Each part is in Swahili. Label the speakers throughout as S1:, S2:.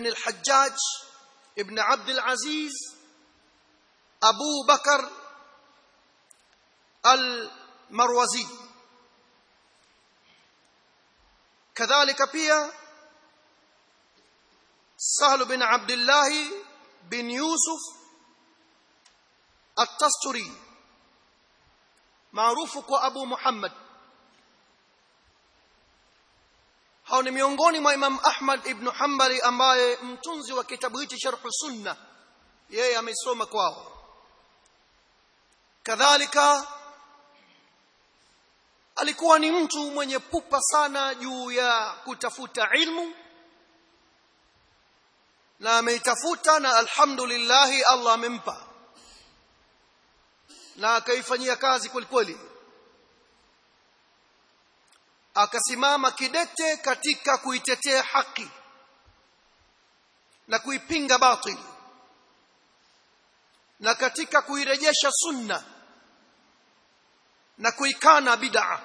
S1: الحجاج ابن عبد العزيز أبو بكر المروزي كذلك pia سهل بن عبد الله بن يوسف التستري maarufu kwa Abu Muhammad hao ni miongoni mwa Imam Ahmad ibn Hanbali ambaye mtunzi wa kitabu hichi Sharh Sunna yeye amesoma kwao kadhalika alikuwa ni mtu mwenye pupa sana juu ya kutafuta ilmu na ameitafuta na alhamdulillah Allah amempa na akaifanyia kazi kwelikweli akasimama kidete katika kuitetea haki na kuipinga batil na katika kuirejesha sunna na kuikana bid'a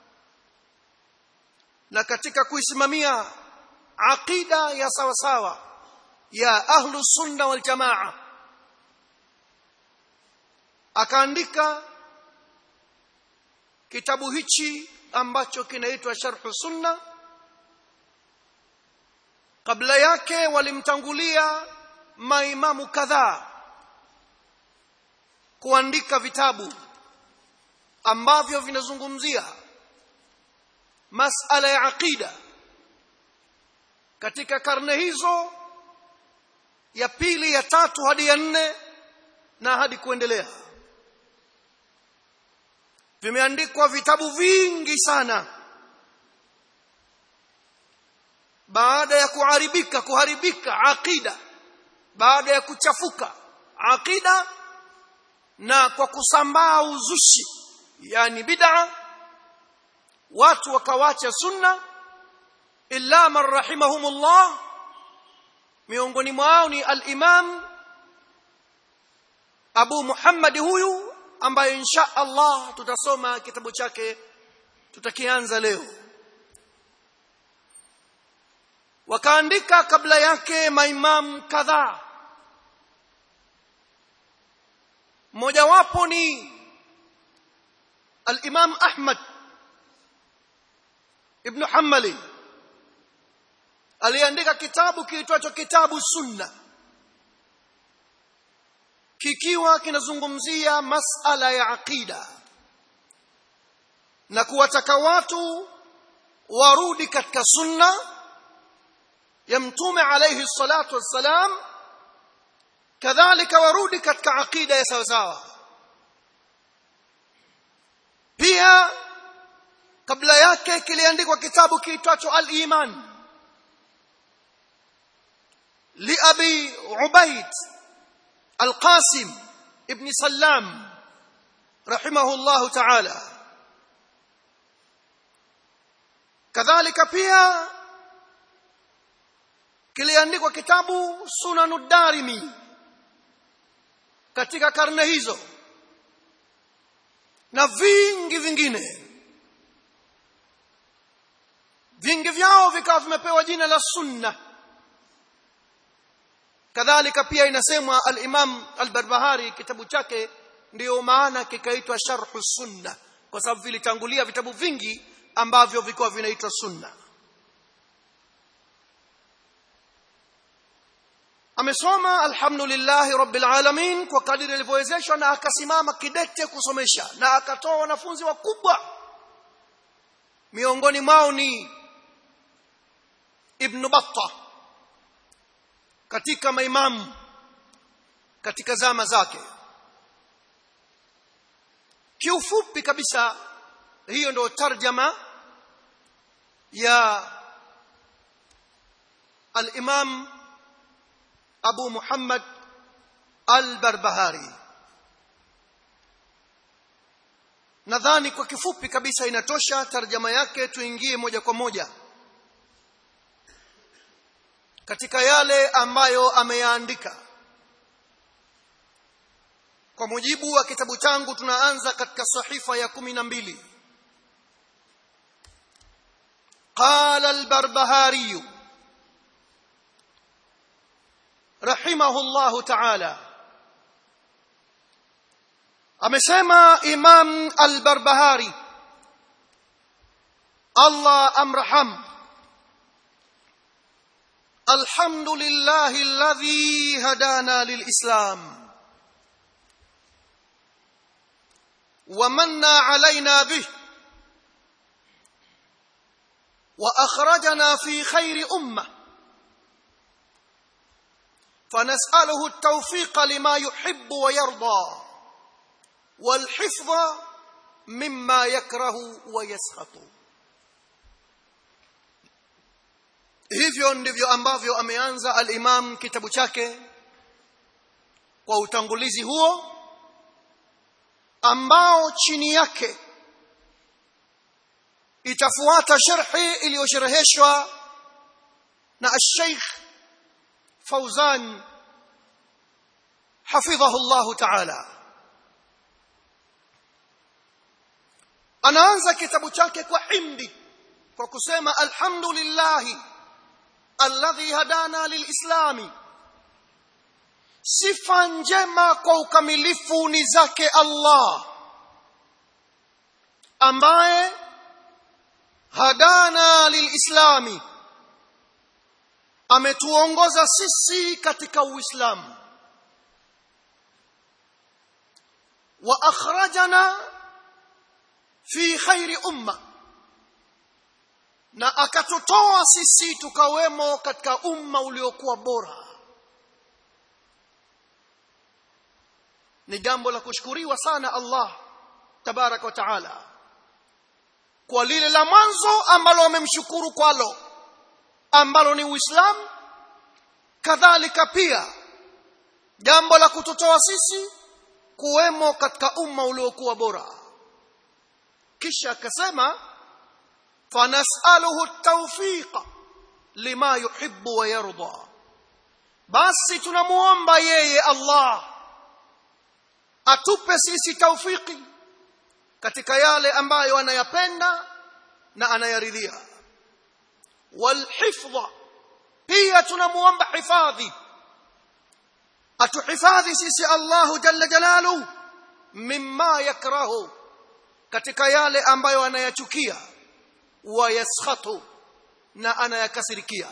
S1: na katika kuisimamia aqida ya sawa sawa ya ahlu sunna wal jamaa akaandika kitabu hichi ambacho kinaitwa sharh sunna kabla yake walimtangulia maimamu kadhaa kuandika vitabu ambavyo vinazungumzia masala ya aqida katika karne hizo ya pili ya tatu hadi ya nne na hadi kuendelea vimeandikwa vitabu vingi sana baada ya kuharibika kuharibika aqida baada ya kuchafuka aqida na kwa kusambaa uzushi yani bid'a watu wakawacha sunna illa man rahimahumullah miongoni mwao ni al-imam Abu Muhammad huyu ambaye insha Allah tutasoma kitabu chake tutakianza leo wakaandika kabla yake maimam kadhaa mmojawapo ni al-Imam Ahmad ibn Hanbali aliandika kitabu kiitwacho kitabu sunna kikiwa kinazungumzia masala ya aqida na kuwataka watu warudi katika sunna ya mtume alayhi salatu wassalam kadhalika warudi katika aqida ya sawa sawa pia kabla yake kiliandikwa kitabu kiitwacho al-iman li abi ubaid القاسم ابن سلام رحمه الله تعالى كذلك pia kiliandikwa kitabu sunanud darimi katika karne hizo na vingi vingine vingi vyao vikawa vimepewa jina la sunna kadhalika pia inasemwa al-Imam al-Barbahari kitabu chake ndiyo maana kikaitwa Sharh Sunna kwa sababu vilitangulia vitabu vingi ambavyo vilikuwa vinaitwa sunna amesoma alhamdulillah rabbil alamin kwa kadiri alivyowezeshwa na akasimama kidete kusomesha na akatoa wanafunzi wakubwa miongoni mwao ni Ibn Battah katika maimamu katika zama zake kiufupi kabisa hiyo ndio tarjama ya al-Imam Abu Muhammad al-Barbahari nadhani kwa kifupi kabisa inatosha tarjama yake tuingie moja kwa moja katika yale ambayo ameyaandika kwa mujibu wa kitabu changu tunaanza katika sahifa ya kumi na mbili قال البربهاري rahimahullahu ta'ala amesema imam al-barbahari Allah amraham الحمد لله الذي هدانا للإسلام ومن علينا به وأخرجنا في خير أمة فنسأله التوفيق لما يحب ويرضى والحفظ مما يكره ويسخط hivyo ndivyo ambavyo ameanza al-Imam kitabu chake kwa utangulizi huo ambao chini yake itafuata sharhi iliyoshereheshwa na al-Sheikh Fauzan hafidhahu Allah ta'ala anaanza kitabu chake kwa himdi kwa kusema alhamdulillahi alladhi hadana lilislami sifa njema kwa ukamilifu ni zake Allah ambaye hadana lilislami ametuongoza sisi katika uislamu wa akhrajana fi khairi umma na akatutoa sisi tukawemo katika umma uliokuwa bora ni jambo la kushukuriwa sana Allah tabarak wa taala kwa lile la mwanzo ambalo wamemshukuru kwalo ambalo ni Uislamu kadhalika pia jambo la kututoa sisi kuwemo katika umma uliokuwa bora kisha akasema فنسأله التوفيق لما يحب ويرضى basi tunamuomba yeye Allah atupe sisi taufiki katika yale ambayo anayapenda na anayaridhia walhifdha pia tunamuomba hifadhi atuhifadhi sisi Allah jalla jalalu mimma yakrahu katika yale ambayo anayachukia wayaskhatu na anayakasirikia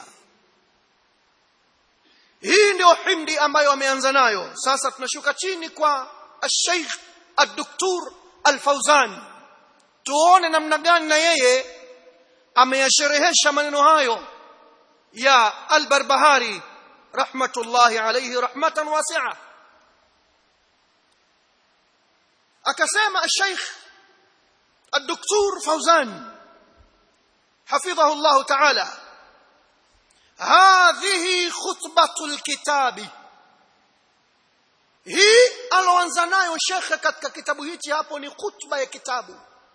S1: hii ndio himdi ambayo ameanza nayo sasa tunashuka chini kwa al-Sheikh al-Doktor al-Fauzan tuone namna gani na yeye ameyasherehesha maneno hayo ya al-Barbahari rahmatullahi alayhi rahmatan wasi'a akasema al-Sheikh al-Doktor Fauzan حفظه الله تعالى هذه خطبة الكتاب hii aloanza nayo shekhe katika kitabu hichi hapo ni khutba ya kitabu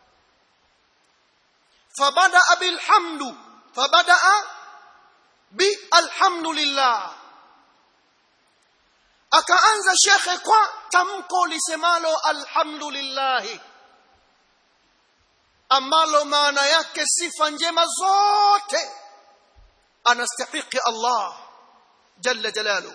S1: fabadaa bilhamdu fabadaa bi alhamdulillah akaanza shekhe kwa tamko lisemalo alhamdulillahi ambalo maana yake sifa njema zote anastahiki Allah jalla jalalu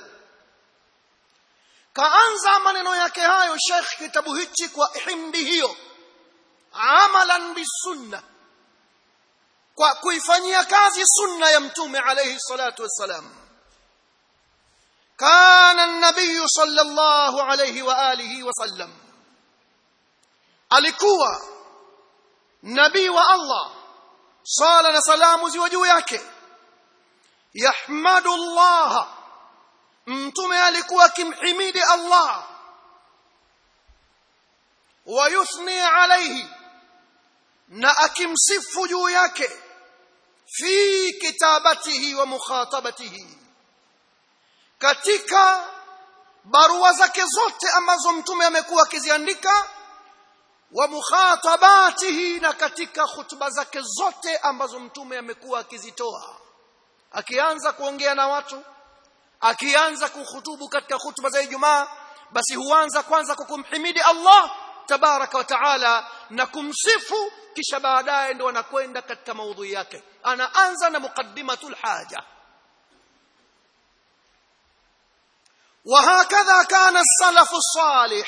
S1: kaanza maneno yake hayo Sheikh kitabu hichi kwa himdi hiyo amalan bisunna kwa kuifanyia kazi sunna ya mtume alayhi salatu wassalam kana an-nabiy sallallahu alayhi wa alihi wasallam alikuwa nabii wa Allah sala na salamu ziwe juu yake yahmadu Allah mtume alikuwa akimhimidi Allah wa yuthni alayhi na akimsifu juu yake fi kitabatihi wa mukhatabatihi katika barua zake zote ambazo mtume amekuwa akiziandika wa mukhatabatihi na katika hutuba zake zote ambazo mtume amekuwa akizitoa akianza kuongea na watu akianza kuhutubu katika hutuba za Ijumaa basi huanza kwanza kwa kumhimidi Allah tabaraka wa taala na kumsifu kisha baadaye ndo anakwenda katika maudhui yake anaanza na muqaddimatul haja وهكذا كان السلف الصالح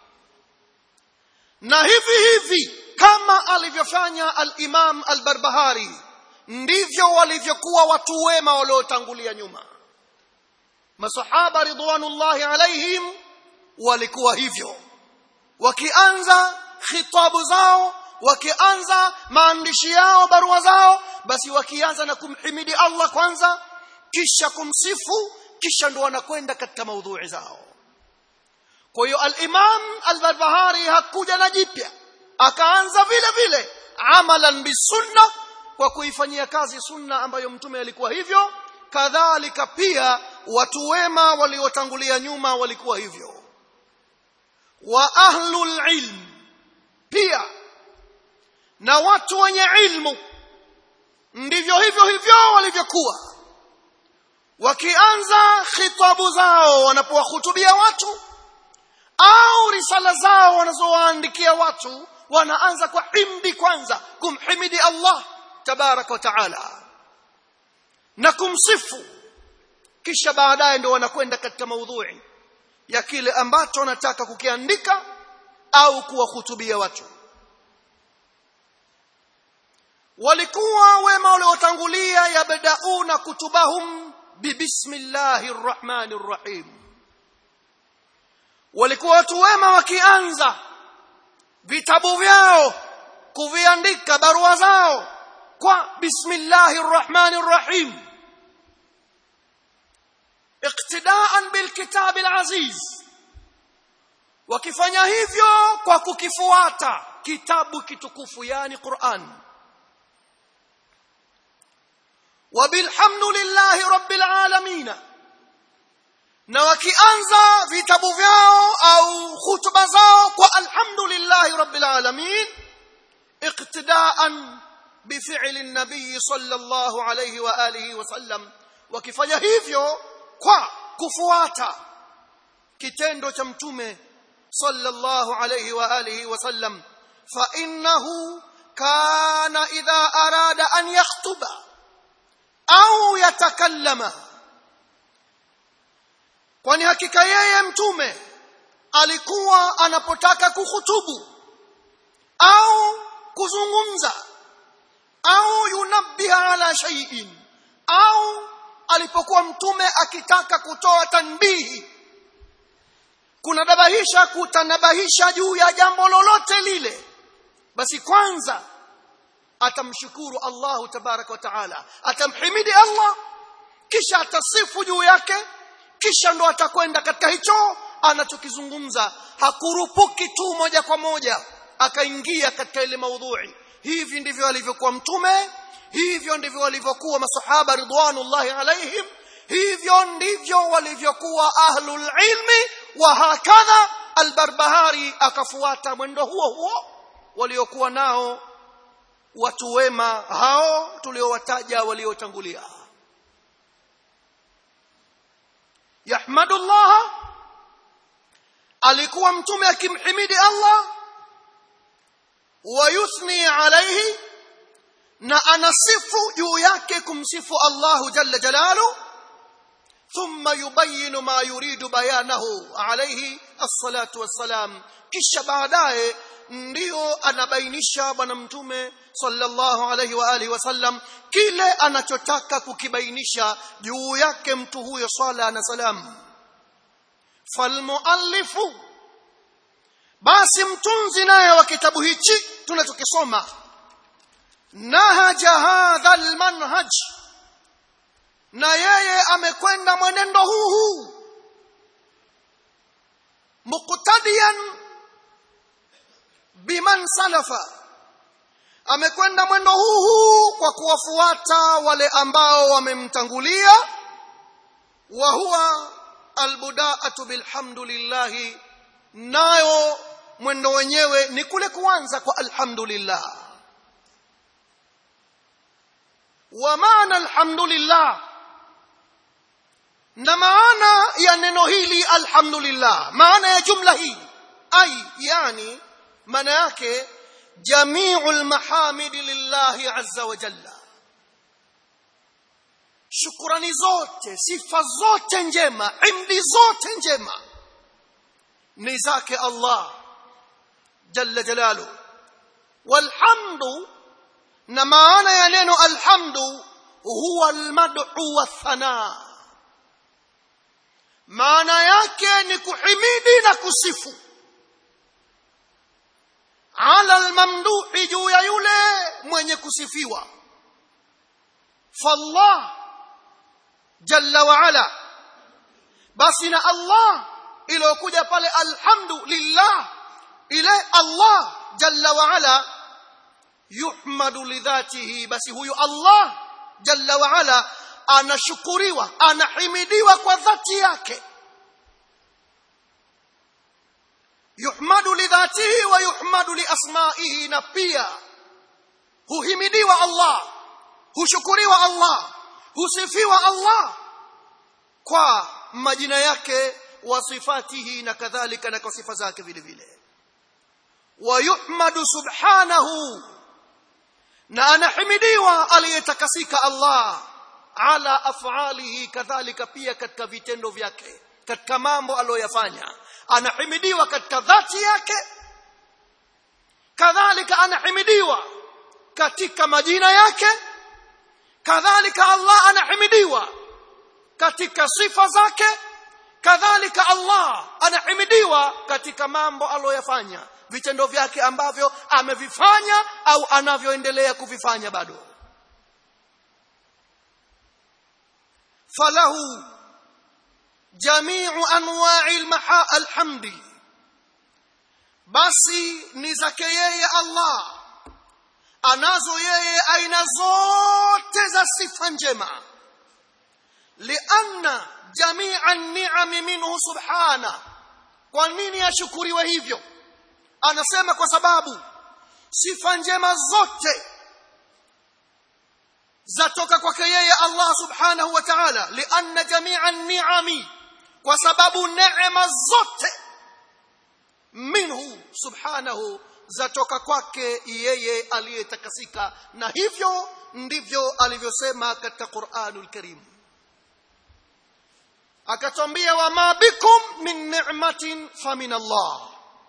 S1: na hivi hivi kama alivyofanya al-Imam al-Barbahari ndivyo walivyokuwa watu wema waliotangulia nyuma masahaba ridwanullahi alaihim walikuwa hivyo wakianza khitabu zao wakianza maandishi yao barua zao basi wakianza na kumhimidi Allah kwanza kisha kumsifu kisha ndo wanakwenda katika maudhui zao kwa hiyo al-Imam al-Barbahari hakuja na jipya akaanza vile vile amalan bisunna kwa kuifanyia kazi sunna ambayo mtume alikuwa hivyo kadhalika pia watu wema waliotangulia nyuma walikuwa hivyo wa ahlul ilm pia na watu wenye ilmu ndivyo hivyo hivyo walivyokuwa wakianza khitabu zao wanapowahutubia watu au risala zao wanazowaandikia watu wanaanza kwa himdi kwanza kumhimidi Allah tabaraka wa taala na kumsifu kisha baadaye ndio wanakwenda katika maudhui ya kile ambacho wanataka kukiandika au kuwahutubia watu walikuwa wema waliotangulia yabdauna kutubahum bibismillahir rahmanir rahim walikuwa watu wema wakianza vitabu vyao kuviandika barua zao kwa bismillahir rahmanir rahim iqtidaan bilkitab alaziz wakifanya hivyo kwa kukifuata kitabu kitukufu yani Qur'an وبالحمد لله رب العالمين na wakianza vitabu vyao au hutuba zao kwa alhamdulillahi rabbil alamin iqtidaan بفعل النبي صلى الله عليه واله وسلم wakifanya hivyo kwa kufuata kitendo cha mtume sallallahu alayhi wa alihi wasallam fa innahu kana idha arada an yakhutuba au yatakallama kwani hakika yeye mtume alikuwa anapotaka kuhutubu au kuzungumza au yunabbiha ala shay'in au alipokuwa mtume akitaka kutoa tanbihi kunadabahisha kutanabahisha juu ya jambo lolote lile basi kwanza atamshukuru Allahu tabaraka wa taala atamhimidi Allah kisha atasifu juu yake kisha ndo atakwenda katika hicho anachokizungumza hakurupuki tu moja kwa moja akaingia katika ile maudhui hivi ndivyo alivyokuwa mtume hivyo ndivyo walivyokuwa masahaba ridwanullahi alaihim hivyo ndivyo walivyokuwa ahlul ilmi wa hakadha albarbahari akafuata mwendo huo huo waliokuwa nao watu wema hao tuliowataja waliotangulia yahmadullah alikuwa mtume akimhimidi Allah wa yuthni alayhi na anasifu juu yake kumsifu Allahu jalla jalalu thumma yubayinu ma yuridu bayanahu alayhi as-salatu was-salam kisha baadaye ndio anabainisha bwana mtume sallallahu alayhi wa alihi wasallam kile anachotaka kukibainisha juu yake mtu huyo swala na salam falmuallifu basi mtunzi naye wa kitabu hichi tunachokisoma nahaja hadha almanhaj na yeye amekwenda mwenendo huu huu muqtadiyan biman salafa amekwenda mwendo huu huu kwa kuwafuata wale ambao wamemtangulia wa huwa albudaatu bilhamdulillah nayo mwendo wenyewe ni kule kuanza kwa alhamdulillah wa maana alhamdulillah na maana ya neno hili alhamdulillah maana ya jumla hii ai yani maana yake jamiu almahamid lillahi azza wa jalla shukurani zote sifa zote njema imdi zote njema ni zake Allah jalla jalalu walhamdu na maana ya neno alhamdu huwa almad'u wathana maana yake ni kuhimidi na kusifu ala almamduhi juu ya yule mwenye kusifiwa fallah jalla wa ala basi na Allah iliyokuja pale alhamdu lillah ile Allah jalla wa ala yuhmadu lidhatihi basi huyu Allah jalla wa ala anashukuriwa anahimidiwa kwa dhati yake yuhmadu lidhatihi wa yuhmadu liasmaihi na pia huhimidiwa Allah hushukuriwa Allah husifiwa Allah kwa majina yake wa sifatihi na kadhalika na kwa sifa zake vile vile wa yuhmadu subhanahu na anahimidiwa aliyetakasika Allah ala afalihi kadhalika pia katika vitendo vyake katika mambo aliyoyafanya anahimidiwa katika dhati yake kadhalika anahimidiwa katika majina yake kadhalika Allah anahimidiwa katika sifa zake kadhalika Allah anahimidiwa katika mambo aliyoyafanya vitendo vyake ambavyo amevifanya au anavyoendelea kuvifanya bado falahu jamiu anwa'i almaha alhamdi basi ni zake yeye Allah anazo yeye aina zote za sifa njema lianna jamia ni'ami minhu subhana kwa nini ashukuriwe hivyo anasema kwa sababu sifa njema zote zatoka kwake yeye Allah subhanahu wa ta'ala lianna jamia ni'ami kwa sababu neema zote minhu subhanahu zatoka kwake yeye aliyetakasika na hivyo ndivyo alivyosema katika Qur'anul Karim akatwambia wama bikum min ni'matin famin Allah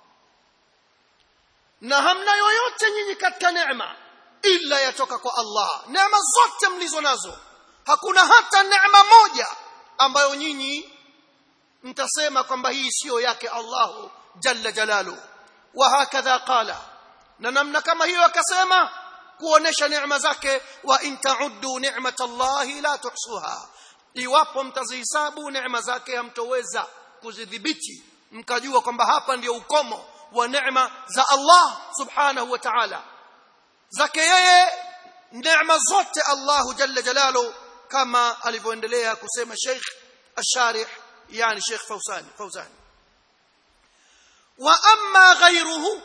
S1: na hamna yoyote nyinyi katika neema ila yatoka kwa Allah neema zote mlizo nazo hakuna hata neema moja ambayo nyinyi mtasema kwamba hii siyo yake Allah jalla jalalu wa hakadha qala na namna kama hiyo akasema kuonesha neema zake wa in ta'uddu ni'matallahi la tuhsuha iwapo mtazihesabu neema zake hamtoweza kuzidhibiti mkajua kwamba hapa ndio ukomo wa neema za Allah subhanahu wa ta'ala zake yeye neema zote Allah jalla jalalu kama alivyoendelea kusema Sheikh Asharih yani Sheikh Fawzan Fawzan wa amma ghayruhu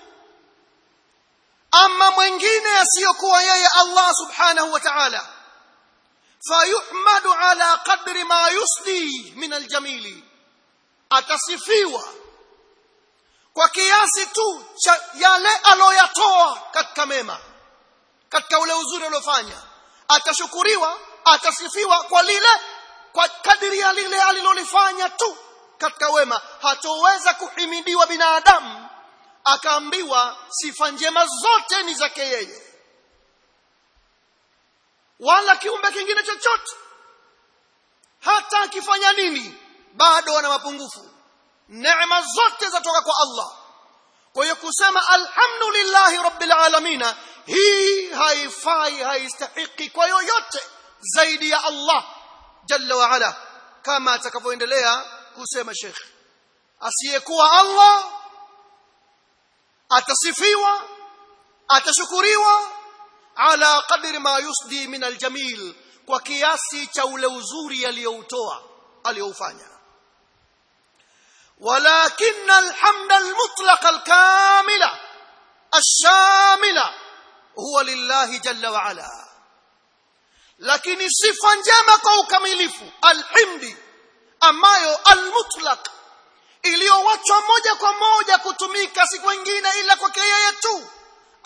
S1: amma mwingine asiyokuwa yeye Allah subhanahu wa ta'ala fayuhmadu ala qadri ma yusli min aljamili atasifiwa kwa kiasi tu cha yale aloyatoa katika mema katika ule uzuri uliofanya atashukuriwa atasifiwa kwa lile kwa kadiri ya lile alilolifanya tu katika wema hatoweza kuhimidiwa binadamu akaambiwa sifa njema zote ni zake yeye wala kiumbe kingine chochote hata akifanya nini bado ana mapungufu neema zote zatoka kwa Allah kwa hiyo kusema alhamdulillahi rabbil alamin hii haifai haistahiki kwa yoyote zaidi ya Allah jalla wa ala kama atakavyoendelea kusema Sheikh asiyekuwa Allah atasifiwa atashukuriwa ala qadri ma yusdi min aljamil kwa kiasi cha ule uzuri aliyoutoa aliyoufanya ولكن الحمد المطلق الكامل الشامل هو لله جل وعلا lakini sifa njema kwa ukamilifu alhimdi ambayo almutlaq iliyowachwa moja kwa moja kutumika si kwingine ila kwake yeye tu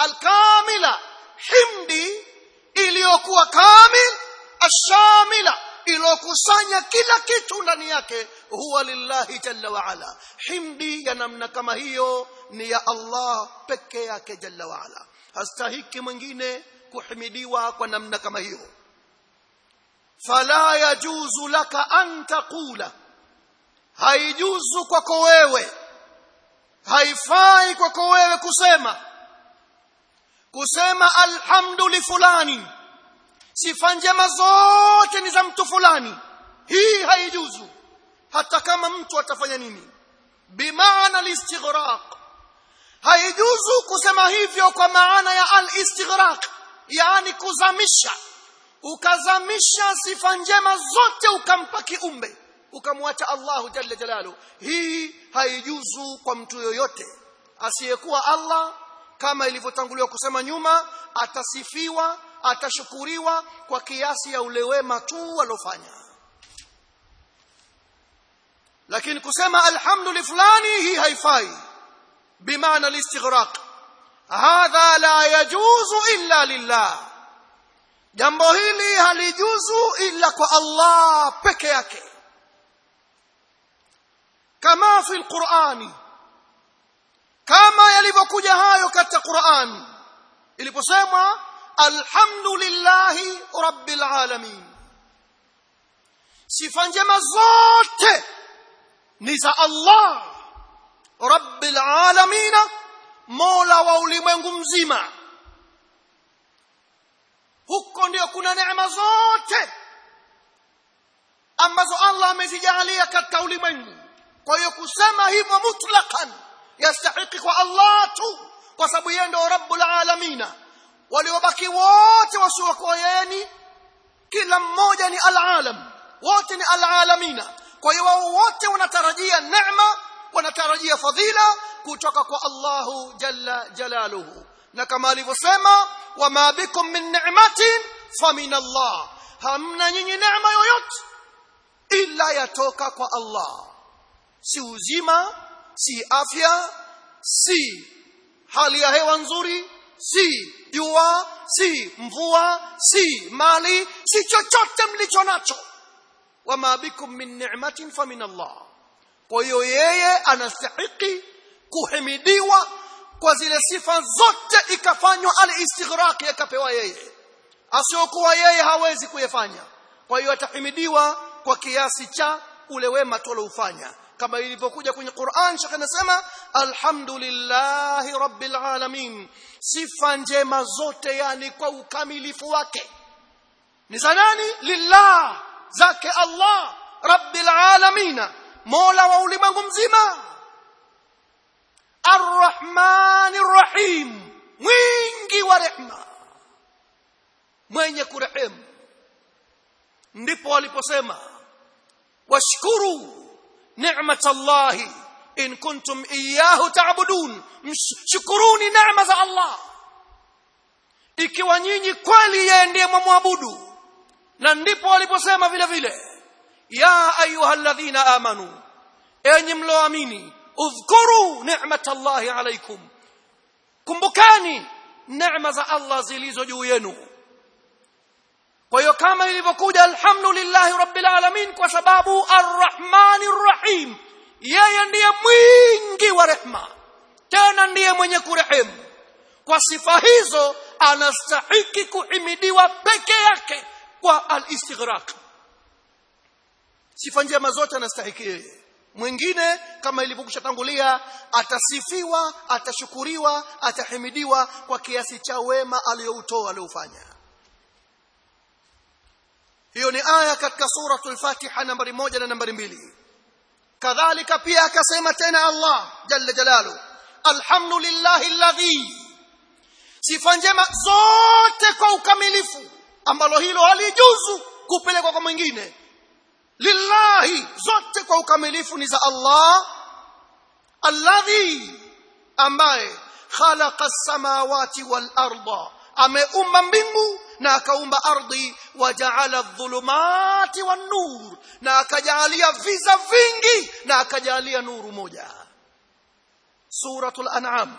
S1: alkamila himdi iliyokuwa kamil ashamila ilokusanya kila kitu ndani yake huwa lillahi jalla wa ala himdi ya namna kama hiyo ni ya Allah peke yake jalla wa ala hastahiki mwingine kuhimidiwa kwa namna kama hiyo fala yajuzu laka an taqula haijuzu kwako wewe haifai kwako wewe kusema kusema alhamdu li fulani sifa njema zote ni za mtu fulani hii haijuzu hata kama mtu atafanya nini bimaana listighraq haijuzu kusema hivyo kwa maana ya al-istighraq yani kuzamisha ukazamisha sifa njema zote ukampa kiumbe ukamwacha Allahu jalla jalalu hii haijuzu kwa mtu yoyote asiyekuwa Allah kama ilivyotanguliwa kusema nyuma atasifiwa atashukuriwa kwa kiasi ya ule wema tu alofanya lakini kusema alhamdu fulani hii haifai bimaana al-istighraq hadha la yajuzu illa lillah jambo hili halijuzu illa kwa Allah peke yake kama fi alqur'ani kama yalivyokuja hayo katika Qur'an iliposemwa alhamdulillahi rabbil alamin sifa njema zote ni za Allah rabbil alamin mola wa ulimwengu mzima huko ndio kuna neema zote ambazo Allah amezijalia katika ulimwengu kwa hiyo kusema hivyo mutlaqan yastahiki kwa Allah tu kwa sababu yeye ndio rabbul alamina waliobaki wote wasiokuwa yeye kila mmoja ni alalam wote ni alalamina kwa hiyo wao wote wanatarajia neema wanatarajia fadhila kutoka kwa Allahu jalla jalaluhu na kama alivyosema wama bikum min ni'matin famin Allah hamna nyinyi neema yoyote ila yatoka kwa Allah si uzima si afya si hali ya hewa nzuri si jua si mvua si mali si chochote mlicho nacho wama bikum min ni'matin famin Allah kwa hiyo yeye anastahiki kuhimidiwa kwa zile sifa zote ikafanywa al-istighraq yakapewa yeye asiokuwa yeye hawezi kuyafanya kwa hiyo atahimidiwa kwa kiasi cha ule wema tuloufanya kama ilivyokuja kwenye Qur'an shaka nasema alhamdulillahi rabbil alamin sifa njema zote yani kwa ukamilifu wake ni za nani lillah zake Allah rabbil alamin mola wa ulimwengu mzima arrahmanir rahim mwingi wa rehma mwenye kurehemu ndipo waliposema washkuru نعمة الله إن كنتم إياه تعبدون شكروني نعمة الله ikiwa nyinyi kweli yeye ndiye mwamwabudu na ndipo waliposema vile vile ya ayuha alladhina amanu enyi mloamini udhkuru ni'matallahi alaykum kumbukani neema za Allah zilizo juu yenu kwa hiyo kama ilivyokuja alhamdulillahi rabbil alamin kwa sababu arrahmanir rahim yeye ndiye mwingi wa rehma tena ndiye mwenye kurehemu kwa sifa hizo anastahiki kuhimidiwa peke yake kwa al-istighraq sifa njema zote anastahiki yeye mwingine kama ilivyokushatangulia atasifiwa atashukuriwa atahimidiwa kwa kiasi cha wema aliyoutoa aliofanya hiyo ni aya katika suratul fatiha nambari moja na nambari mbili kadhalika pia akasema tena Allah jalla jalalu alhamdulillahi alladhi sifa njema zote kwa ukamilifu ambalo hilo halijuzu kupelekwa kwa mwingine lillahi zote kwa ukamilifu ni za Allah alladhi ambaye khalaqa as-samawati wal arda ameumba mbingu na akaumba ardhi wajaala dhulumati wan nur na akajalia viza vingi na akajalia nuru moja suratul an'am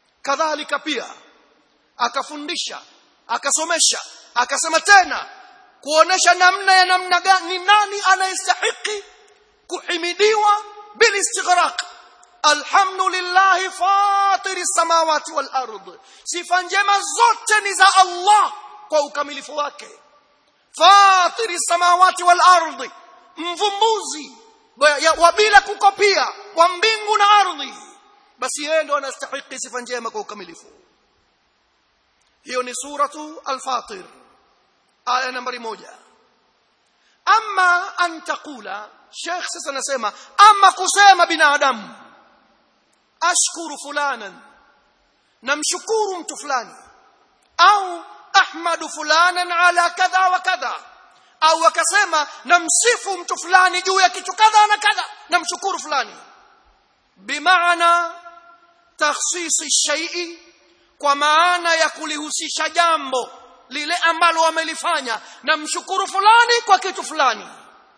S1: kadhalika pia akafundisha akasomesha akasema tena kuonesha namna ya namna gani nani anayestahiki kuhimidiwa bil istighraq alhamdulillah fatiri samawati wal ard sifa njema zote ni za Allah kwa ukamilifu wake fatiri samawati wal ard mvumbuzi wa bila kukopia kwa mbingu na ardhi basi yeye ndo anastahili sifa njema kwa ukamilifu hiyo ni suratu al-fatir aya nambari moja ama an taqula sheikh sasa anasema ama kusema binadamu ashkuru fulanan namshukuru mtu fulani au ahmadu fulanan ala kadha wa kadha au akasema namsifu mtu fulani juu ya kitu kadha na kadha namshukuru fulani bimaana takhsisi shay'i kwa maana ya kulihusisha jambo lile ambalo wamelifanya namshukuru fulani kwa kitu fulani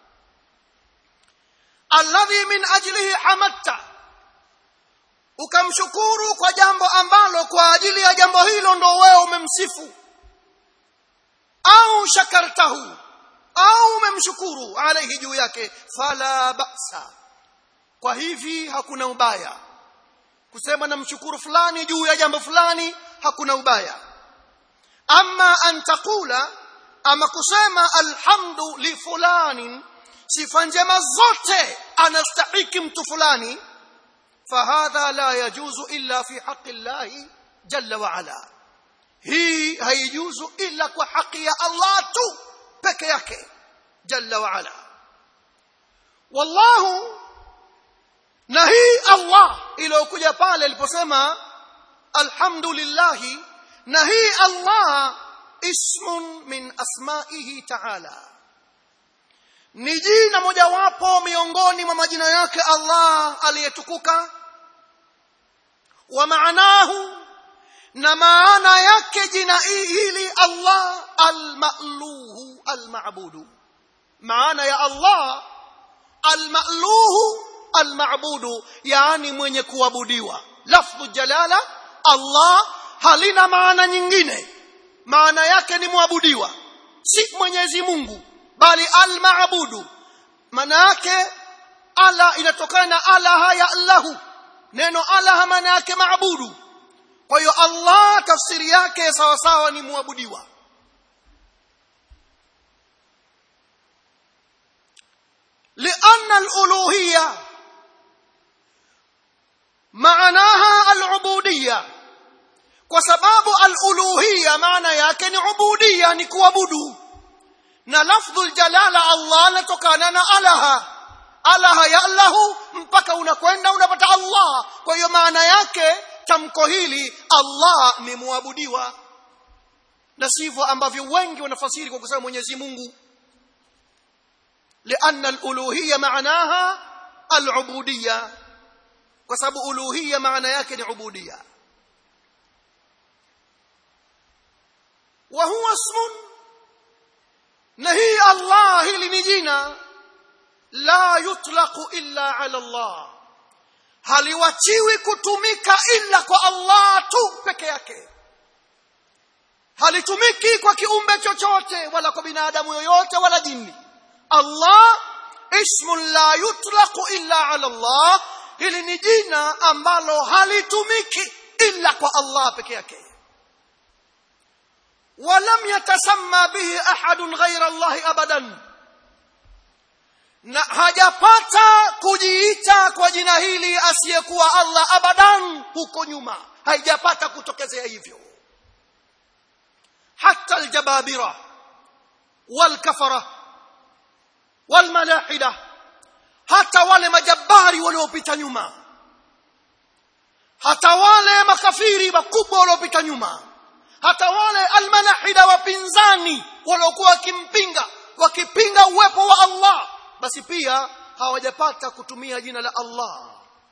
S1: alladhi min ajlihi hamatta ukamshukuru kwa jambo ambalo kwa ajili ya jambo hilo ndo wewe umemsifu au shakartahu au umemshukuru alaihi juu yake fala ba'sa kwa hivi hakuna ubaya kusema namshukuru fulani juu ya jambo fulani hakuna ubaya ama an taqula ama kusema alhamdu li fulani sifa njema zote anastahiki mtu fulani fahadha la yajuzu illa fi haqqi llahi jalla wa ala hii haijuzu illa kwa haki ya Allah tu peke yake jalla wa ala wallahu na hii Allah iliyokuja pale aliposema alhamdulillah na hii Allah ismun min asma'ihi ta'ala ni jina mojawapo miongoni mwa majina yake Allah aliyetukuka wa maanahu na maana yake jina hili Allah al-ma'luhu al-ma'budu maana ya Allah al-ma'luhu al-ma'budu yani mwenye kuabudiwa lafdhu jalala Allah halina maana nyingine maana yake ni muabudiwa si Mwenyezi Mungu bali al-ma'budu maana yake ala inatokana na alaha ya Allahu neno alaha maana yake maabudu kwa hiyo Allah tafsiri yake sawa sawa ni muabudiwa لأن الألوهية معناها العبودية وسباب الألوهية معنى yake ni ubudia ni kuabudu na lafdhu aljalala Allah natokana na alaha alaha ya Allahu mpaka unakwenda unapata Allah kwa hiyo maana yake tamko hili Allah ni muabudiwa na sivyo ambavyo wengi wanafasiri kwa kusema Mwenyezi Mungu لأن الألوهية معناها العبودية وسبب ألوهية معنى يكن عبودية وهو اسم نهي الله لنجينا لا يطلق إلا على الله haliwachiwi kutumika illa kwa Allah tu peke yake halitumiki kwa kiumbe chochote wala kwa binadamu yoyote wala jini Allah ismun la yutlaqu illa ala Allah hili ni jina ambalo halitumiki illa kwa Allah peke yake ولم يتسمى به أحد غير الله أبدا na hajapata kujiita kwa jina hili asiyekuwa Allah abadan huko nyuma haijapata kutokezea hivyo hata aljababira walkafara walmalahida hata wale majabari waliopita nyuma hata wale makafiri wakubwa waliopita nyuma hata wale almalahida wapinzani waliokuwa wakimpinga wakipinga uwepo wa Allah basi pia hawajapata kutumia jina la Allah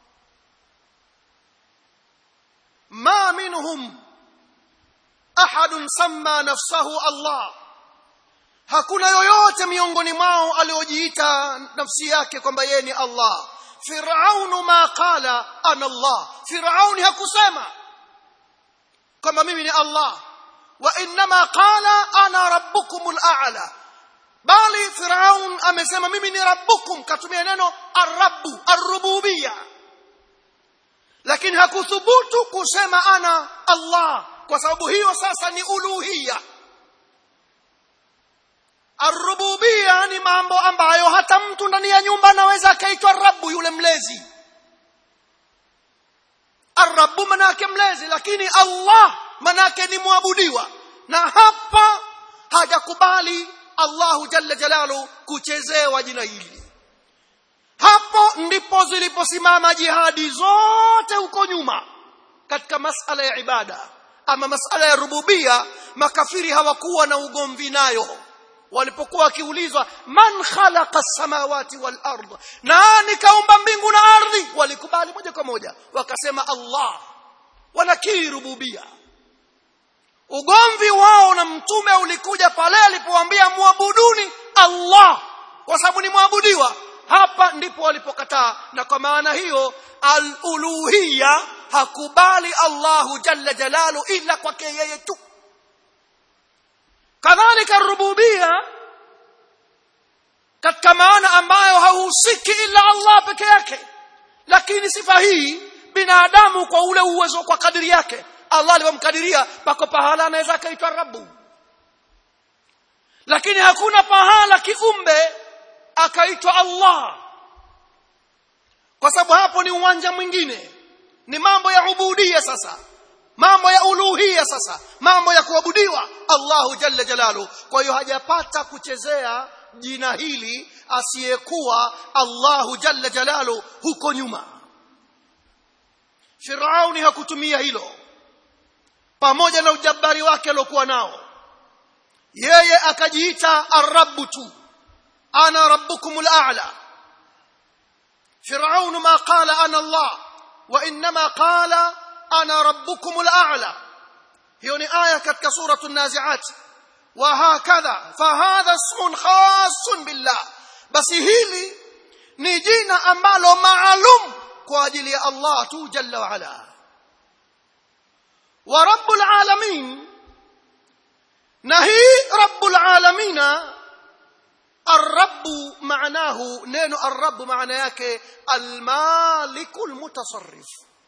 S1: ma minhum ahadun samma nafsahu Allah hakuna yoyote miongoni mwao aliojiita nafsi yake kwamba yeye ni Allah Firaunu ma qala ana Allah Firauni hakusema kwamba mimi ni Allah wa inma qala ana rabbukumul a'la bali firaun amesema mimi ni rabbukum katumia neno arrabu arrububia lakini hakuthubutu kusema ana allah kwa sababu hiyo sasa ni uluhia arrububia ni mambo ambayo hata mtu ndani ya nyumba anaweza akaitwa rabu yule mlezi arrabu manake mlezi lakini allah manake ni mwabudiwa na hapa hajakubali allahu jalla jalalu kuchezewa jina hili hapo ndipo ziliposimama jihadi zote huko nyuma katika masala ya ibada ama masala ya rububia makafiri hawakuwa na ugomvi nayo walipokuwa wakiulizwa man khalaqa samawati wal ard nani kaumba mbingu na ardhi walikubali moja kwa moja wakasema Allah wanakiri rububia ugomvi wao na mtume ulikuja pale alipowaambia muabuduni Allah kwa sababu ni muabudiwa hapa ndipo walipokataa na kwa maana hiyo al-uluhiyya hakubali Allahu jalla jalalu ila kwake yeye tu kadhalika rububia katika maana ambayo hauhusiki ila Allah peke yake lakini sifa hii binadamu kwa ule uwezo kwa kadiri yake Allah alivyomkadiria pako pahala anaweza akaitwa Rabbu lakini hakuna pahala kiumbe akaitwa Allah kwa sababu hapo ni uwanja mwingine ni mambo ya ubudia sasa mambo ya uluhia sasa mambo ya kuabudiwa Allahu jalla jalalu kwa hiyo hajapata kuchezea jina hili asiyekuwa Allahu jalla jalalu huko nyuma Firauni hakutumia hilo pamoja na ujabari wake aliokuwa nao yeye akajiita arrabu tu ana rabbukumul a'la Firaun ma qala ana Allah wa inma qala ana rabbukumul a'la hiyo ni aya katika suratu an-nazi'at wa hakadha fahadha ismun khassun billah basi hili ni jina ambalo maalum kwa ajili ya Allah tu jalla wa ala wa rabbul alamin na hii rabbul alamina الرب معناه نينو الرب معنى yake المالك المتصرف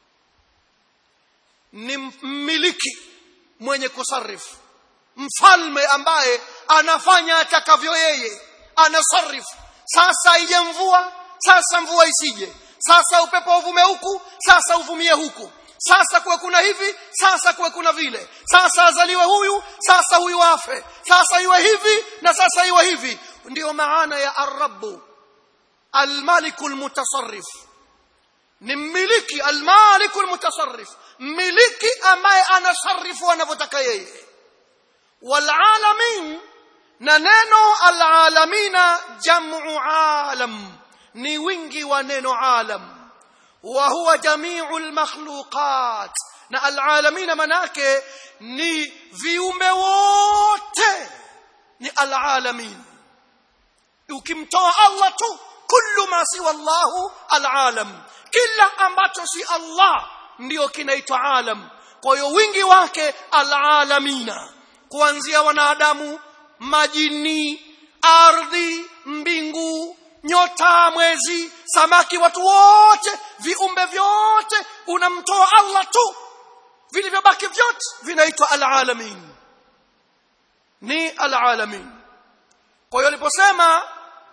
S1: ni mmiliki mwenye kusarifu mfalme ambaye anafanya atakavyo yeye anasarifu sasa ije mvua sasa mvua isije sasa upepo uvume huku sasa uvumie huku sasa kuwe kuna hivi sasa kuwe kuna vile sasa azaliwe huyu sasa huyu afe sasa iwe hivi na sasa iwe hivi ndio maana ya arabu almaliku almutasarrif ni mmiliki almaliku almutasarrif mmiliki ambaye anasarifu anavyotaka yeye walalamin na neno alalamina jamu alam ni wingi wa neno alam wa huwa jamiu almakhluqat na alalamina manake ni viumbe wote ni alalamin ukimtoa Allah tu kullu ma siwa Allahu alalam kila ambacho si Allah ndio kinaitwa alam kwa hiyo wingi wake alalamina kuanzia wanadamu majini ardhi mbingu nyota mwezi samaki watu wote viumbe vyote unamtoa Allah tu vilivyobaki vyote vinaitwa alalamin ni alalamin kwa hiyo aliposema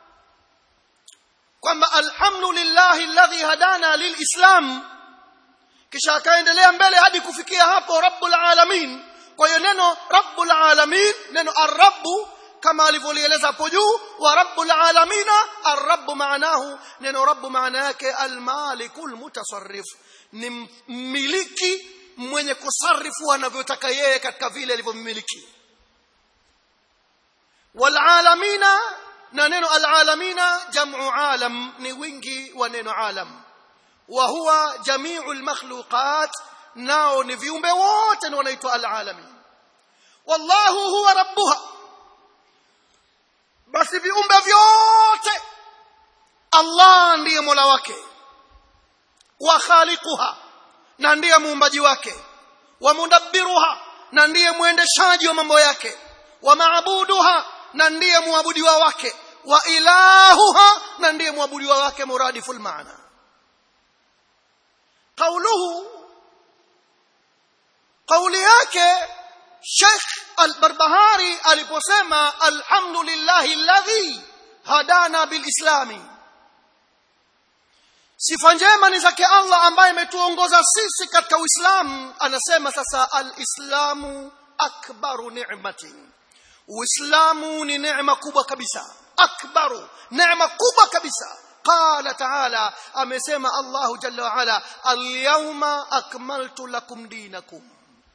S1: kwamba alhamdulillahi alladhi hadana lilislam kisha akaendelea mbele hadi kufikia hapo rabbul alamin kwa hiyo neno rabbul alamin neno arrabu kama alivyolieleza hapo juu wa rabbul alamina arrabu maanahu neno rabbu maana yake almalikul mutasarrif ni mmiliki mwenye kusarifu anavyotaka yeye katika vile alivyomiliki walalamina na neno alalamina jamu alam ni wingi wa neno alam wa huwa jamiu almakhluqat nao ni viumbe wote ni wanaitwa alalamin wallahu huwa rabbuha basi viumbe vyote Allah ndiye mola wake wa khaliquha na ndiye muumbaji wake wa mudabbiruha na ndiye mwendeshaji wa mambo yake wa maabuduha na ndiye muabudiwa wake wa ilahuha na ndiye muabudiwa wake muradiful maana qauluhu kauli yake Sheikh Al-Barbahari aliposema alhamdulillahi alladhi hadana bilislami sifa njema ni zake Allah ambaye ametuongoza sisi katika Uislamu anasema sasa alislamu akbaru ni'matin Uislamu ni neema kubwa kabisa akbaru neema kubwa kabisa قال تعالى amesema Allah jalla wa ala al-yawma akmaltu lakum dinakum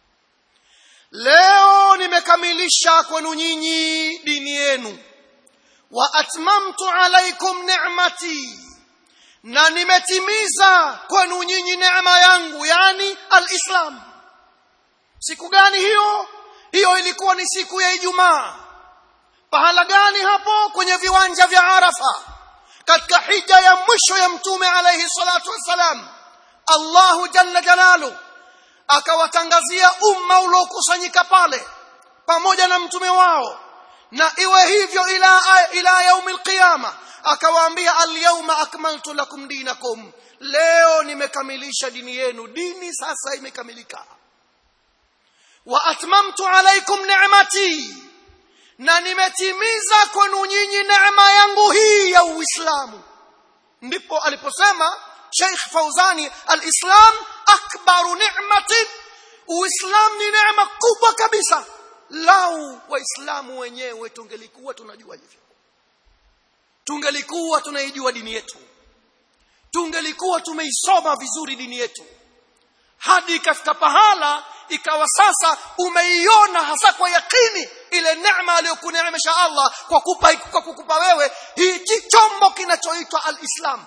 S1: leo nimekamilisha kwenu nyinyi dini yenu wa atmamtu alaikum ni'mati na nimetimiza kwenu nyinyi neema yangu yani alislam siku gani hiyo hiyo ilikuwa ni siku ya ijumaa pahala gani hapo kwenye viwanja vya arafa katika hija ya mwisho ya mtume alayhi salatu wassalam Allahu jalla jalalu akawatangazia umma uliokusanyika pale pamoja na mtume wao na iwe hivyo ila ila yaumil qiyama akawaambia alyawma akmaltu lakum dinakum leo nimekamilisha dini yenu dini sasa imekamilika wa atmamtu alaykum ni'mati na nimetimiza kwenu nyinyi neema yangu hii ya Uislamu ndipo aliposema Sheikh Fauzani al-Islam akbaru ni'matin Uislamu ni neema kubwa kabisa lau waislamu wenyewe tungelikuwa tunajua hivyo tungelikuwa tunaijua dini yetu tungelikuwa tumeisoma vizuri dini yetu hadi ikafika pahala ikawa sasa umeiona hasa kwa yakini ile neema aliyokuneemesha Allah kwa kupa kwa kukupa wewe hii chombo kinachoitwa al-Islam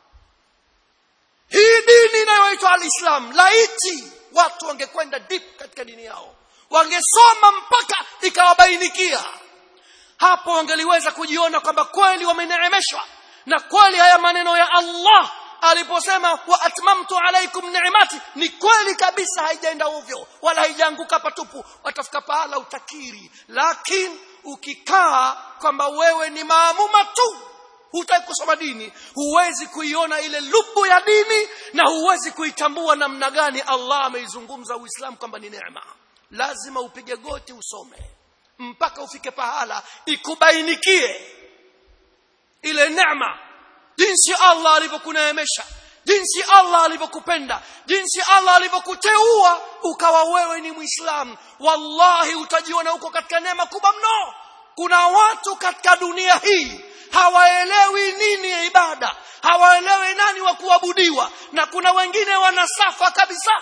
S1: hii dini inayoitwa al-Islam laiti watu wangekwenda deep katika dini yao wangesoma mpaka ikawabainikia hapo wangeliweza kujiona kwamba kweli wameneemeshwa na kweli haya maneno ya Allah aliposema wa atmamtu alaikum ni'mati ni kweli kabisa haijaenda ovyo wala haijaanguka patupu watafika pahala utakiri lakini ukikaa kwamba wewe ni maamuma tu hutaki kusoma dini huwezi kuiona ile lubu ya dini na huwezi kuitambua namna gani Allah ameizungumza Uislamu kwamba ni neema lazima upige goti usome mpaka ufike pahala ikubainikie ile neema jinsi Allah alivyokuneemesha jinsi Allah alivyokupenda jinsi Allah alivyokuteua ukawa wewe ni Muislamu wallahi utajiona uko katika neema kubwa mno kuna watu katika dunia hii hawaelewi nini ya ibada hawaelewi nani wa kuabudiwa na kuna wengine wanasafa kabisa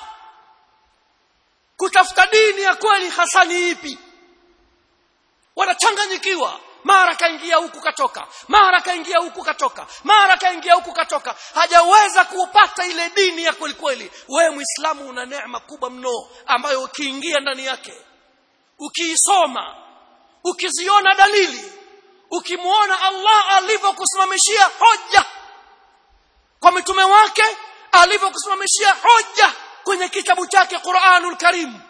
S1: kutafuta dini ya kweli hasa ni ipi wanachanganyikiwa mara kaingia huku katoka mara kaingia huku katoka mara kaingia huku katoka hajaweza kuupata ile dini ya kweli kweli wewe muislamu una neema kubwa mno ambayo ukiingia ndani yake ukiisoma ukiziona dalili ukimuona Allah alivyokusimamishia hoja kwa mitume wake alivyokusimamishia hoja kwenye kitabu chake Qur'anul Karim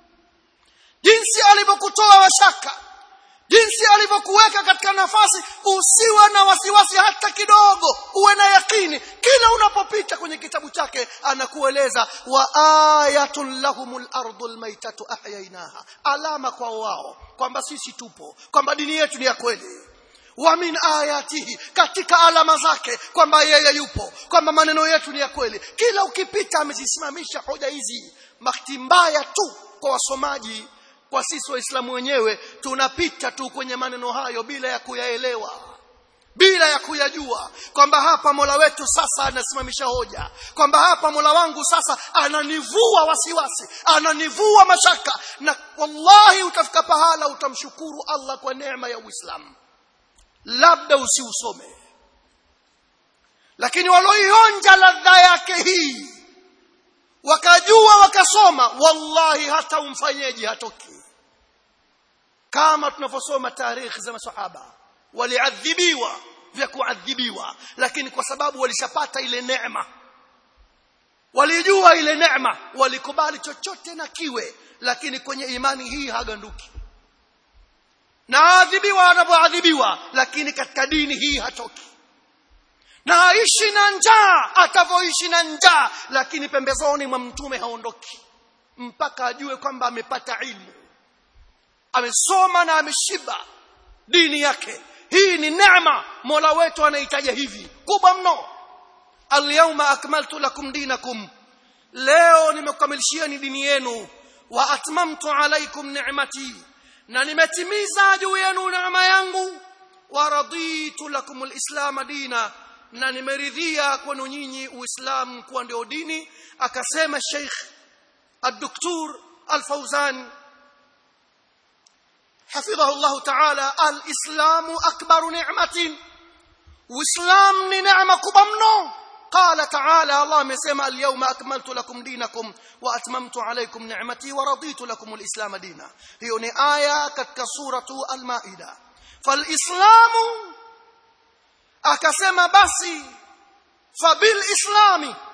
S1: jinsi alivyokutoa washaka jinsi alivyokuweka katika nafasi usiwe na wasiwasi hata kidogo uwe na yakini kila unapopita kwenye kitabu chake anakueleza wa ayatul lahumul ardul maitatu ahyainaha alama kwa wao kwamba sisi tupo kwamba dini yetu ni ya kweli wa min ayatihi katika alama zake kwamba yeye yupo kwamba maneno yetu ni ya kweli kila ukipita amezisimamisha hoja hizi bahati mbaya tu kwa wasomaji kwa sisi waislamu wenyewe tunapita tu kwenye maneno hayo bila ya kuyaelewa bila ya kuyajua kwamba hapa Mola wetu sasa anasimamisha hoja kwamba hapa Mola wangu sasa ananivua wasiwasi ananivua mashaka na wallahi utafika pahala utamshukuru Allah kwa neema ya Uislamu labda usiusome lakini walioionja ladha yake hii wakajua wakasoma wallahi hata umfanyeji hatoki kama tunavyosoma tarehe za masahaba waliadhibiwa vya kuadhibiwa lakini kwa sababu walishapata ile neema walijua ile neema walikubali chochote na kiwe lakini kwenye imani hii haganduki na aadhibiwa anapoadhibiwa lakini katika dini hii hatoki na aishi na njaa atavyoishi na njaa lakini pembezoni mwa mtume haondoki mpaka ajue kwamba amepata ilmu amesoma na ameshiba dini yake hii ni neema mola wetu anahitaja hivi kubwa mno alyawma akmaltu lakum dinakum leo nimekukamilishieni dini yenu wa atmamtu alaikum ni'mati na nimetimiza juu yenu neema yangu wa raditu lakum alislam dina na nimeridhia kwenu nyinyi uislamu kuwa ndio dini akasema sheikh الدكتور الفوزان حفظه الله تعالى الإسلام أكبر نعمة وإسلام نعمة كبمنو قال تعالى الله مسمى اليوم أكملت لكم دينكم وأتممت عليكم نعمتي ورضيت لكم الإسلام دينا هي آية كسورة المائدة فالإسلام أكسم بسي فبالإسلام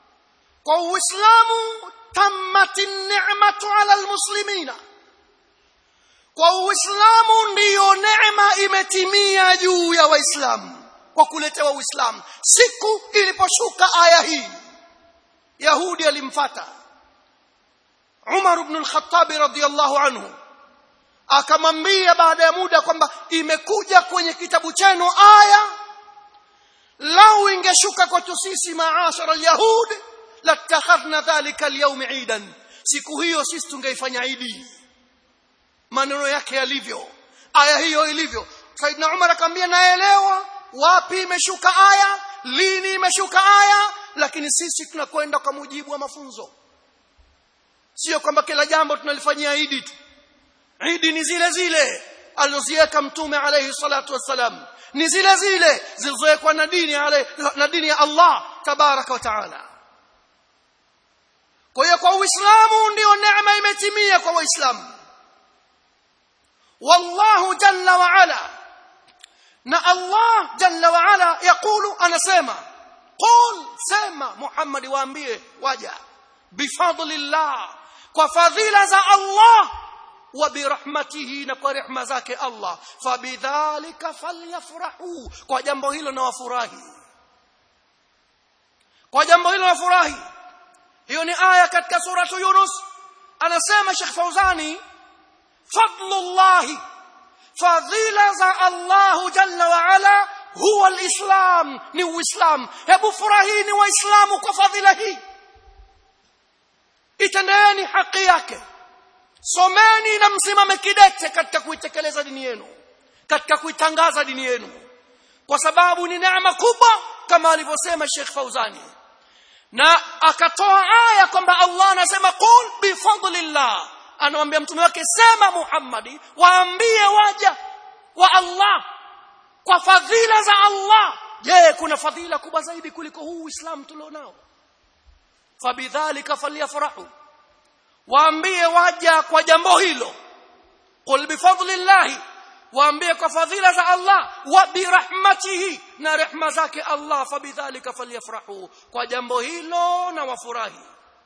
S1: وإسلام تمت النعمة على المسلمين kwa uislamu ndiyo neema imetimia juu ya waislamu kwa kuletewa uislamu siku iliposhuka aya hii yahudi alimfata umar ibn al-khattab radhiyallahu anhu akamwambia baada ya muda kwamba imekuja kwenye kitabu chenu aya lau ingeshuka kwetu sisi maashara al-yahud latakhadhna dhalika al-yawm eidan siku hiyo sisi tungeifanya idi maneno yake yalivyo aya hiyo ilivyo Saidna Umar akamwambia naelewa wapi imeshuka aya lini imeshuka aya lakini sisi tunakwenda kwa mujibu wa mafunzo sio kwamba kila jambo tunalifanyia idi tu idi ni zile zile alizoziweka mtume alayhi salatu wassalam ni zile zile zilizowekwa na dini na dini ya Allah tabaraka wa taala kwa hiyo kwa uislamu ndio neema imetimia kwa waislamu والله جل وعلا نا الله جل وعلا يقول انا سما قل سما محمد waambie waja بفضل الله وفضيله za Allah وبرحمته na kwa rehema zake Allah fabidhalika falyafrahu kwa jambo hilo na wafurahi kwa jambo hilo wafurahi hiyo ni aya katika suratu Yunus anasema Sheikh Fauzani فضل الله فضيلة الله جل وعلا هو الإسلام نو إسلام hebu furahini waislamu kwa fadhila hii itendeeni haki yake someni na msimame kidete katika kuitekeleza dini yenu katika kuitangaza dini yenu kwa sababu ni neema kubwa kama alivyosema Sheikh Fauzani na akatoa aya kwamba Allah anasema qul bi fadlillah anamwambia mtume wake sema Muhammadi waambie waja wa Allah kwa fadhila za Allah je kuna fadhila kubwa zaidi kuliko huu Uislamu tulionao fabidhalika falyafrahu waambie waja kwa jambo hilo qul bifadlillahi waambie kwa fadhila za Allah wa birahmatihi na rehma zake Allah fabidhalika falyafrahu kwa jambo hilo na wafurahi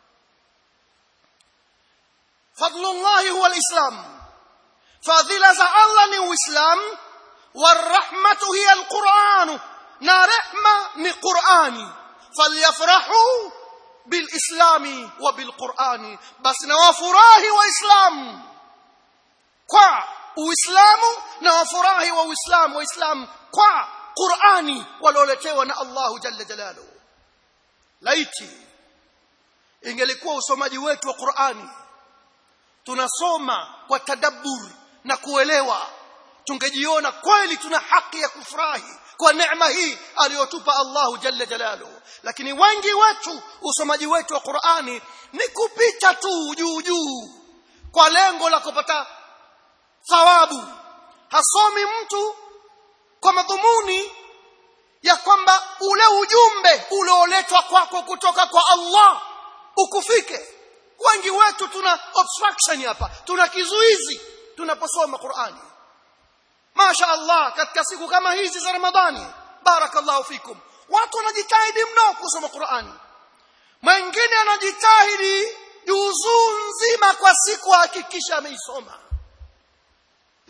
S1: فضل الله هو الإسلام فضيلة الله ني الإسلام والرحمة هي القرآن نا رحمة ني قرآن فليفرحوا بالإسلام وبالقرآن بس نوافراه وإسلام kwa uislamu na wafurahi wa uislamu waislamu kwa qurani walioletewa na allahu jalla jalaluhu laiti ingelikuwa usomaji wetu wa qurani tunasoma kwa tadabbur na kuelewa tungejiona kweli tuna haki ya kufurahi kwa neema hii aliyotupa Allahu jalla jalaluhu lakini wengi wetu usomaji wetu wa Qur'ani ni kupita tu juu juu kwa lengo la kupata thawabu hasomi mtu kwa madhumuni ya kwamba ule ujumbe ulioletwa kwako kutoka kwa Allah ukufike wengi wetu tuna obstruction hapa tuna kizuizi tunaposoma Qur'ani Masha Allah katika siku kama hizi za Ramadhani barakallahu fikum watu wanajitahidi mno kusoma Qur'ani mwingine anajitahidi juzuu nzima kwa siku hakikisha ameisoma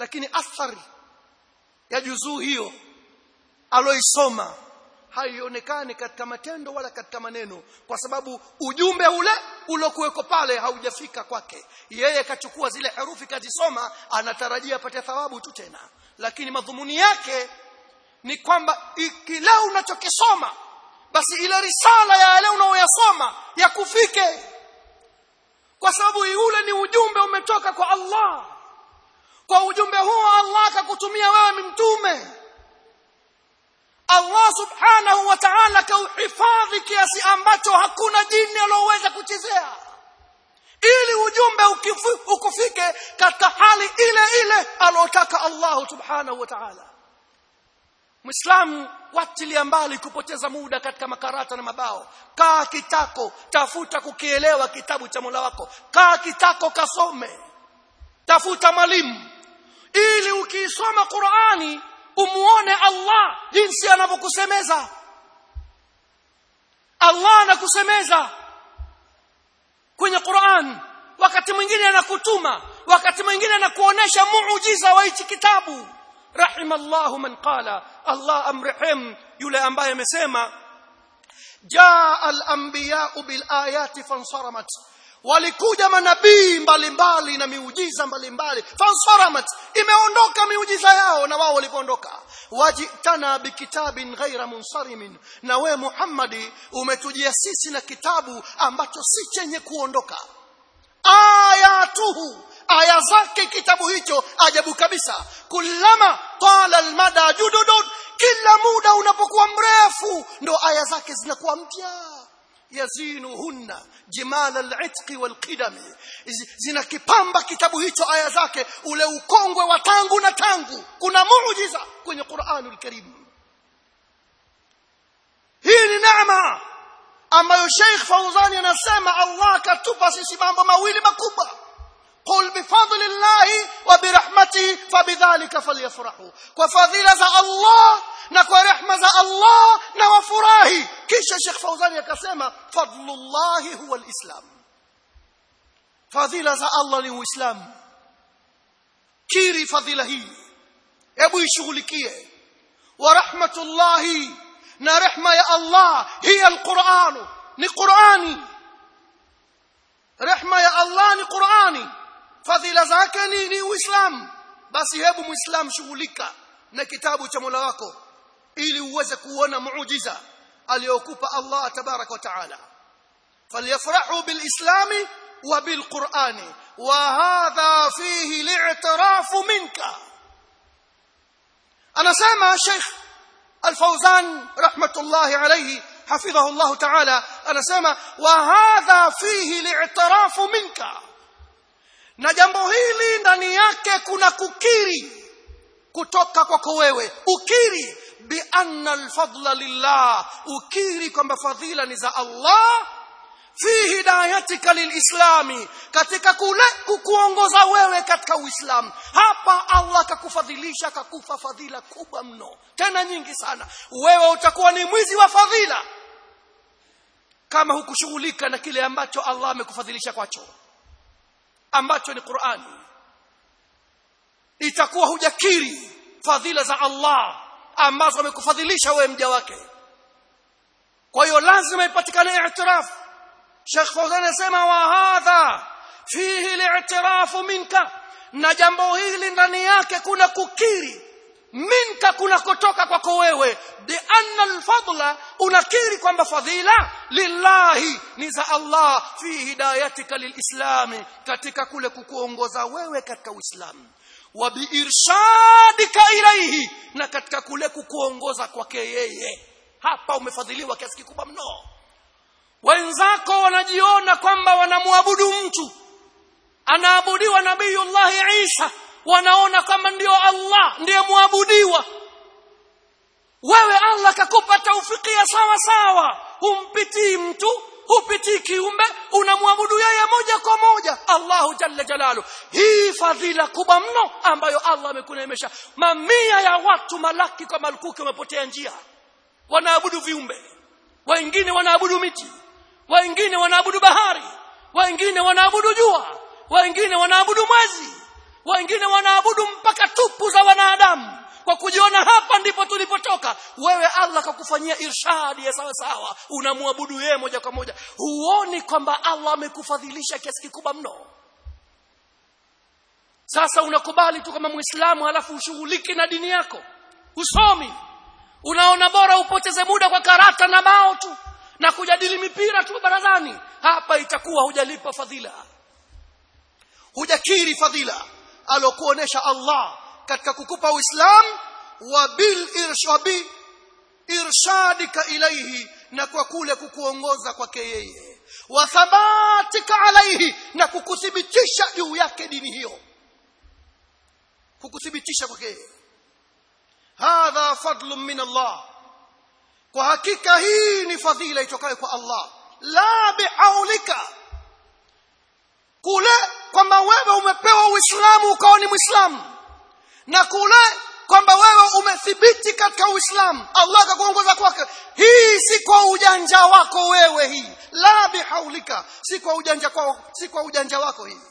S1: lakini athari ya juzuu hiyo aloisoma haionekani katika matendo wala katika maneno kwa sababu ujumbe ule uliokuweko pale haujafika kwake yeye kachukua zile herufi kazisoma anatarajia apate thawabu tu tena lakini madhumuni yake ni kwamba kile unachokisoma basi ile risala ya yale unaoyasoma yakufike kwa sababu ule ni ujumbe umetoka kwa Allah kwa ujumbe huo Allah akakutumia wewe mtume Allah subhanahu wa ta'ala kauhifadhi kiasi ambacho hakuna jini aloweza kuchezea ili ujumbe ukifu, ukufike katika hali ile ile alotaka Allah subhanahu wa ta'ala Muislamu watilia mbali kupoteza muda katika makarata na mabao kaa kitako tafuta kukielewa kitabu cha Mola wako kaa kitako kasome tafuta mwalimu ili ukiisoma Qur'ani umuone Allah jinsi anavyokusemeza Allah anakusemeza kwenye Qur'an wakati mwingine anakutuma wakati mwingine anakuonesha muujiza wa hichi kitabu rahimallahu man qala Allah amrehim yule ambaye amesema jaa al-anbiya'u bil ayati fansaramat walikuja manabii mbalimbali na miujiza mbalimbali fansaramat imeondoka miujiza yao na wao walipoondoka wajitana bikitabin ghaira munsarimin na we Muhammadi umetujia sisi na kitabu ambacho si chenye kuondoka ayatuhu aya zake kitabu hicho ajabu kabisa kullama tala almada jududun kila muda unapokuwa mrefu ndo aya zake zinakuwa mpya yazinuhunna jimal al-itq wal-qidam zinakipamba kitabu hicho aya zake ule ukongwe wa tangu na tangu kuna muujiza kwenye Qur'anul Karim hii ni neema ambayo Sheikh Fauzani anasema Allah katupa sisi mambo mawili makubwa قل بفضل الله وبرحمته فبذلك فليفرحوا وفضيلة الله na kwa rehma za Allah na wafurahi kisha Sheikh Fauzani akasema fadlullahi huwa alislam fadhila za Allah ni uislamu kiri fadhila hii hebu ishughulikie wa rahmatullahi na rehma ya Allah hiya alquran ni qurani rehma ya Allah ni qurani fadhila zake ni, ni uislamu basi hebu muislam shughulika na kitabu cha Mola wako ili uweze kuona muujiza aliyokupa Allah tabarak wa taala falyafrahu bilislami wa bilqurani wa hadha fihi li'tirafu minka anasema Sheikh Al-Fawzan rahmatullahi alayhi حفظه الله تعالى anasema wa hadha fihi li'tirafu minka na jambo hili ndani yake kuna kukiri kutoka kwako wewe ukiri bi anna alfadla lillah ukiri kwamba fadhila ni za Allah fi hidayatika lilislami katika kule kukuongoza wewe katika uislamu hapa Allah akakufadhilisha akakufa fadhila kubwa mno tena nyingi sana wewe utakuwa ni mwizi wa fadhila kama hukushughulika na kile ambacho Allah amekufadhilisha kwacho ambacho ni Qur'ani itakuwa hujakiri fadhila za Allah ambazo amekufadhilisha wewe mja wake kwa hiyo lazima ipatikane i'tiraf Sheikh Fawzan anasema wa hadha fihi li'tirafu minka na jambo hili ndani yake kuna kukiri minka kuna kutoka kwako wewe bi anna alfadla unakiri kwamba fadhila lillahi ni za Allah fi hidayatika lilislami katika kule kukuongoza wewe katika uislamu wa biirshadika ilaihi na katika kule kukuongoza kwake yeye hapa umefadhiliwa kiasi kikubwa mno wenzako wanajiona kwamba wanamwabudu mtu anaabudiwa nabiyullahi Isa wanaona kwamba ndio Allah ndiye muabudiwa wewe Allah kakupa taufikia sawa sawa humpitii mtu hupitii kiumbe unamwabudu yeye moja kwa moja Allahu jalla jalalu hii fadhila kubwa mno ambayo Allah amekuneemesha mamia ya watu malaki kwa malukuki wamepotea njia wanaabudu viumbe wengine wanaabudu miti wengine wanaabudu bahari wengine wanaabudu jua wengine wanaabudu mwezi wengine wanaabudu mpaka tupu za wanadamu kwa kujiona hapa ndipo tulipotoka wewe Allah kakufanyia irshadi ya sawa sawa unamwabudu yeye moja kwa moja huoni kwamba Allah amekufadhilisha kiasi kikubwa mno sasa unakubali tu kama muislamu halafu ushughulike na dini yako usomi unaona bora upoteze muda kwa karata na bao tu na kujadili mipira tu barazani hapa itakuwa hujalipa fadhila hujakiri fadhila alokuonesha Allah katika kukupa uislamu wa bil irshabi irshadika ilaihi na kwa kule kukuongoza kwake yeye wa thabatika alaihi na kukuthibitisha juu yake dini hiyo kukuthibitisha kwake yeye hadha fadlun min Allah kwa hakika hii ni fadhila itokayo kwa Allah la bihaulika kule kwamba wewe umepewa uislamu ukawa ni muislamu na kule kwamba wewe umethibiti katika uislamu Allah akakuongoza kwake hii si kwa ujanja wako wewe hii la bihaulika si kwa ujanja kwa si kwa ujanja wako hii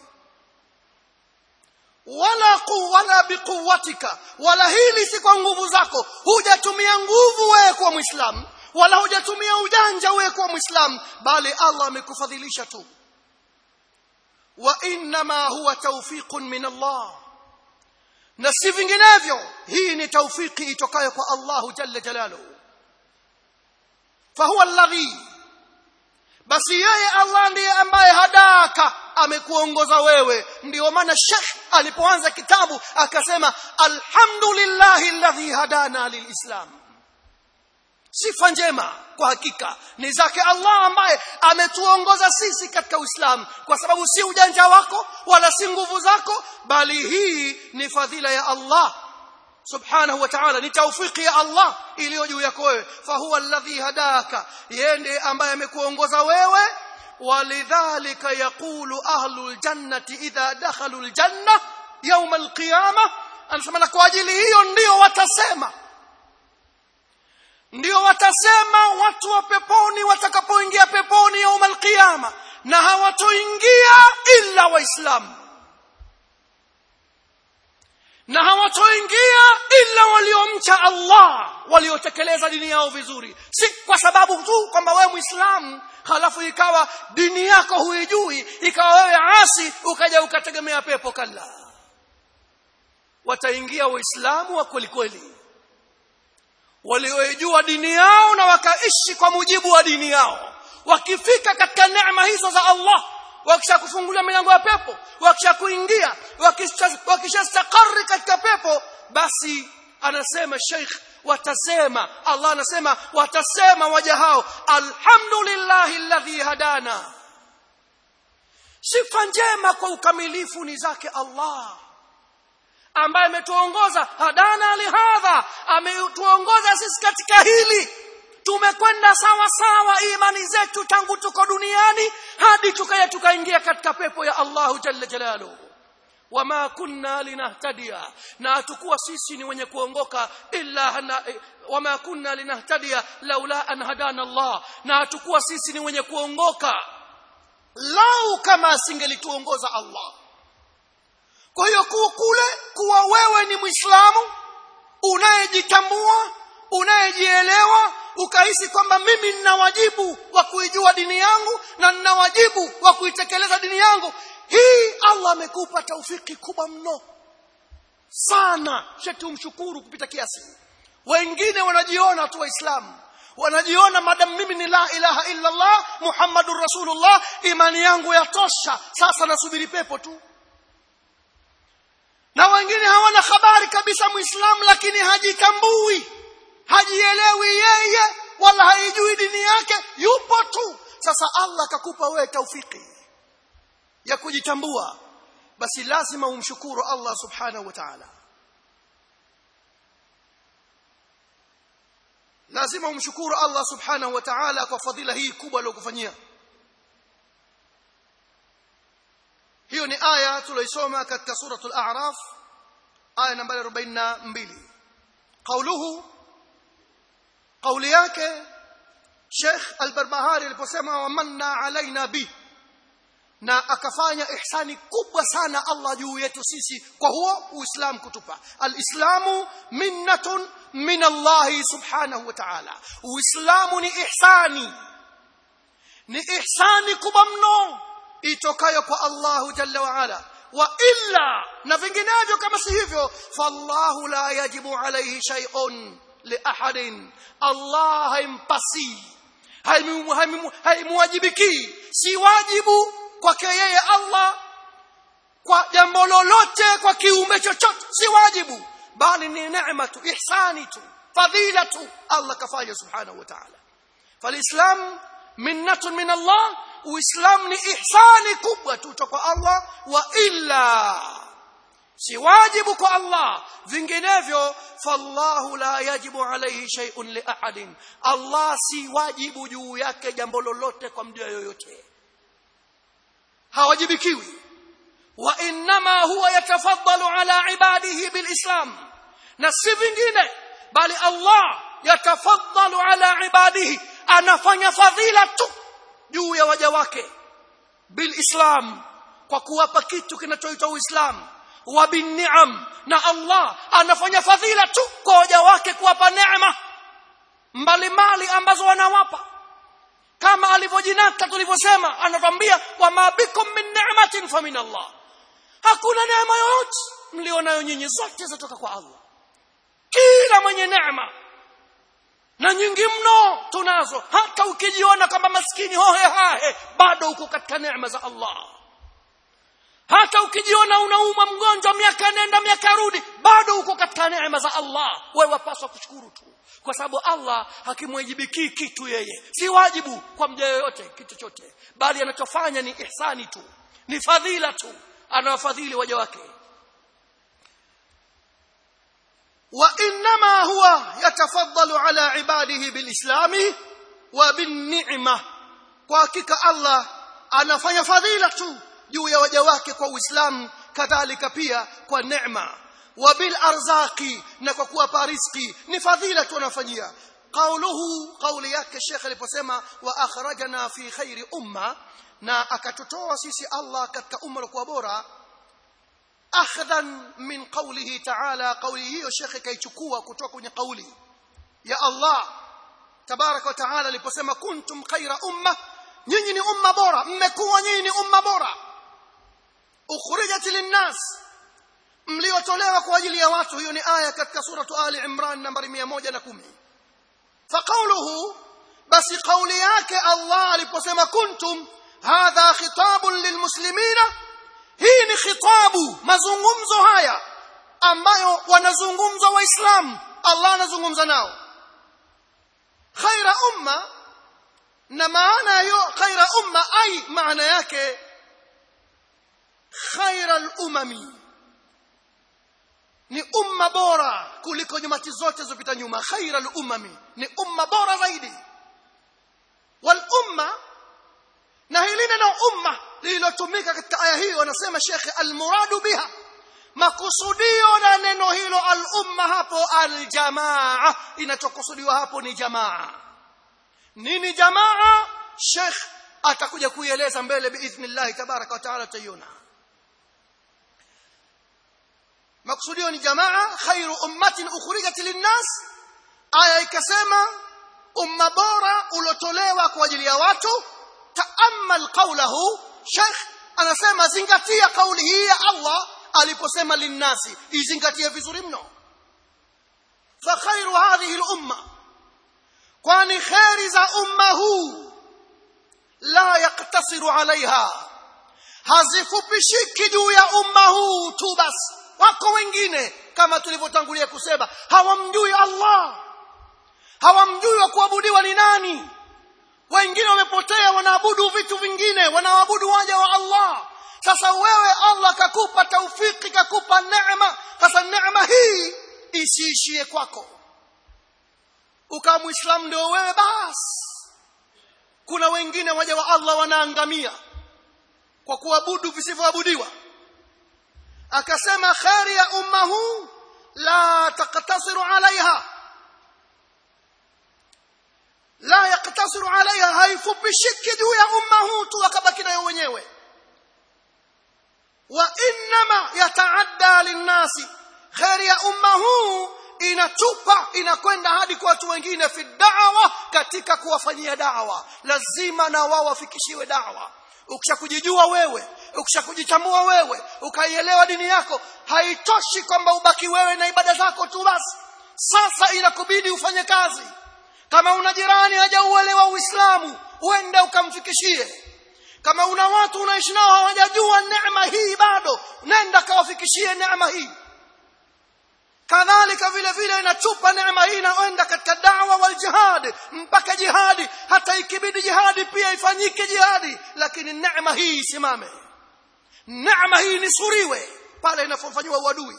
S1: wala ku wala biquwatika wala hili si kwa nguvu zako hujatumia nguvu wewe kuwa muislamu wala hujatumia ujanja wewe kuwa muislamu bali Allah amekufadhilisha tu wa inma huwa tawfiqun min Allah na si vinginevyo hii ni taufiki itokayo kwa Allah jalla jalaluhu fahuwa alladhi basi yeye Allah ndiye ambaye hadaka amekuongoza wewe ndio maana Sheikh alipoanza kitabu akasema alhamdulillahi alladhi hadana lilislam sifa njema kwa hakika ni zake Allah ambaye ametuongoza sisi katika Uislamu kwa sababu si ujanja wako wala si nguvu zako bali hii ni fadhila ya Allah subhanahu wa ta'ala ni taufiki ya Allah iliyo juu yako wewe fahuwa alladhi hadaka yeye ambaye amekuongoza wewe walidhalika yaqulu ahlul jannati idha dakhalu aljanna yawm alqiyamah anasema na kwa ajili hiyo ndio watasema ndio watasema watu wa peponi watakapoingia peponi yaum alqiyama na hawatoingia illa waislamu na hawatoingia illa waliomcha Allah waliotekeleza dini yao vizuri si kwa sababu tu kwamba wewe muislamu halafu ikawa dini yako huijui ikawa wewe asi ukaja ukategemea pepo kalla wataingia waislamu wa kweli kweli walioijua dini yao na wakaishi kwa mujibu wa dini yao wakifika katika neema hizo za Allah wakisha kufungulia milango ya pepo wakisha kuingia wakisha stakari katika pepo basi anasema Sheikh watasema Allah anasema watasema waja hao alhamdulillahi alladhi hadana sifa njema kwa ukamilifu ni zake Allah ambaye ametuongoza hadana lihadha ametuongoza sisi katika hili tumekwenda sawa sawa imani zetu tangu tuko duniani hadi tukaya tukaingia katika pepo ya Allahu jalla jalaluhu wama kunna linahtadiya na hatukuwa sisi ni wenye kuongoka illa hana, wama kunna linahtadiya laula an hadana Allah na hatukuwa sisi ni wenye kuongoka lau kama asingelituongoza Allah kwa hiyo kule kuwa wewe ni Muislamu unayejitambua unayejielewa ukahisi kwamba mimi nina wajibu wa kuijua dini yangu na nina wajibu wa kuitekeleza dini yangu hii Allah amekupa taufiki kubwa mno sana sheti umshukuru kupita kiasi wengine wanajiona tu waislamu wanajiona madam mimi ni la ilaha illa Allah Muhammadur Rasulullah imani yangu yatosha sasa nasubiri pepo tu na wengine hawana habari kabisa muislamu lakini hajitambui hajielewi yeye wala haijui dini yake yupo tu sasa Allah akakupa wewe taufiki ya kujitambua basi lazima umshukuru Allah subhanahu wa ta'ala lazima umshukuru Allah subhanahu wa ta'ala kwa fadhila hii kubwa aliyokufanyia hiyo ni aya tuloisoma katika suratul a'raf aya nambari 42 قوله قولي yake Sheikh Al-Barbahari aliposema wamanna alaina bi na akafanya ihsani kubwa sana Allah juu yetu sisi kwa huo uislamu kutupa alislamu minnatun min Allah subhanahu wa ta'ala uislamu ni ihsani ni ihsani kubwa mno itokayo kwa Allah jalla wa ala wa illa na vinginevyo kama si hivyo fallahu la yajibu alayhi shay'un li ahadin Allah haimpasi haimuwajibiki si wajibu kwake yeye Allah kwa jambo lolote kwa kiumbe chochote si wajibu bali ni neema tu ihsani tu fadhila tu Allah kafanya subhanahu wa ta'ala falislam minnatun min Allah uislamu ni ihsani kubwa tu kwa Allah wa illa si wajibu kwa Allah vinginevyo fallahu la yajibu alayhi shay'un li ahadin Allah si wajibu juu yake jambo lolote kwa mtu yoyote hawajibikiwi wa inma huwa yatafaddalu ala ibadihi bilislam na si vingine bali Allah yatafaddalu ala ibadihi anafanya fadhila tu juu ya waja wake bilislam kwa kuwapa kitu kinachoitwa uislamu wa binniam na Allah anafanya fadhila tu kwa waja wake kuwapa neema mbalimbali ambazo wanawapa kama alivyojinata tulivyosema anatwambia wama bikum min ni'matin fa min Allah hakuna neema yoyote mlionayo nyinyi zote zatoka kwa Allah kila mwenye neema na nyingi mno tunazo hata ukijiona kama maskini hohe hahe bado uko katika neema za Allah hata ukijiona unauma mgonjwa miaka nenda miaka rudi bado uko katika neema za Allah wewe wapaswa kushukuru tu kwa sababu Allah hakimwajibiki kitu yeye si wajibu kwa mja yoyote kitu chochote bali anachofanya ni ihsani tu ni fadhila tu anawafadhili waja wake wa inma huwa yatafaddalu ala ibadihi bilislami wa binni'ma kwa hakika Allah anafanya fadhila tu juu ya waja wake kwa Uislamu kadhalika pia kwa neema wa bil arzaqi na kwa kuwapa riziki ni fadhila tu anafanyia qauluhu qauli yake Sheikh aliposema wa akhrajana fi khairi umma na akatutoa sisi Allah katika umma uliokuwa bora akhdhan min qawlihi ta'ala qawli hiyo Sheikh kaichukua kutoka kwenye kauli ya Allah tabaraka wa taala aliposema kuntum khaira umma nyinyi ni umma bora mmekuwa nyinyi ni umma bora ukhrijat linnas mliotolewa kwa ajili ya watu hiyo ni aya katika suratu ali imran nambari 110 faqawluhu basi kauli yake Allah aliposema kuntum hadha khitabun lilmuslimina hii ni khitabu mazungumzo haya ambayo wanazungumza waislamu Allah anazungumza nao khaira umma na maana hiyo khaira umma ai maana yake khaira al-umami ni umma bora kuliko nyumati zote zilizopita nyuma khaira al-umami ni umma bora zaidi wal umma na hili neno umma lililotumika katika aya hiyo anasema Sheikh al-muradu biha makusudio na neno hilo al-umma hapo al-jamaa inachokusudiwa hapo ni jamaa nini jamaa Sheikh atakuja kuieleza mbele biidhnillah tabaraka wa taala tayona maksudio ni jamaa khairu ummatin ukhrijat linnas aya ikasema umma bora ulotolewa kwa ajili ya watu taamal qawlahu sheikh anasema zingatia kauli hii ya Allah aliposema linnasi izingatie vizuri mno fa khairu hadhihi al-umma kwani khairi za umma huu la yaktasiru alaiha hazifupishiki juu ya umma huu tu basi wako wengine kama tulivyotangulia kusema hawamjui Allah hawamjui wa kuabudiwa ni nani wengine wamepotea wanaabudu vitu vingine wanaabudu waja wa Allah sasa wewe Allah kakupa taufiki kakupa neema sasa neema hii isiishie kwako ukawa muislamu ndio wewe basi kuna wengine waja wa Allah wanaangamia kwa kuabudu visivyoabudiwa akasema khairi ya umma huu la taktasiru alaiha la yaktasiru alaiha haifupishiki juu ya umma huu tu wakabaki nayo wenyewe wa inma yataadda linnasi khairi ya umma huu inatupa inakwenda hadi kwa watu wengine fi da'wa katika kuwafanyia da'wa lazima na wao wafikishiwe da'wa ukishakujijua wewe ukishakujitambua wewe ukaielewa dini yako haitoshi kwamba ubaki wewe na ibada zako tu basi sasa inakubidi ufanye kazi kama una jirani hajauelewa uislamu uende ukamfikishie kama una watu unaishi nao hawajajua neema hii bado nenda kawafikishie neema hii kadhalika vile vile inatupa neema hii inaenda katika dawa wal jihad mpaka jihadi hata ikibidi jihadi pia ifanyike jihadi lakini neema hii isimame neema hii nisuriwe pale inapofanywa uadui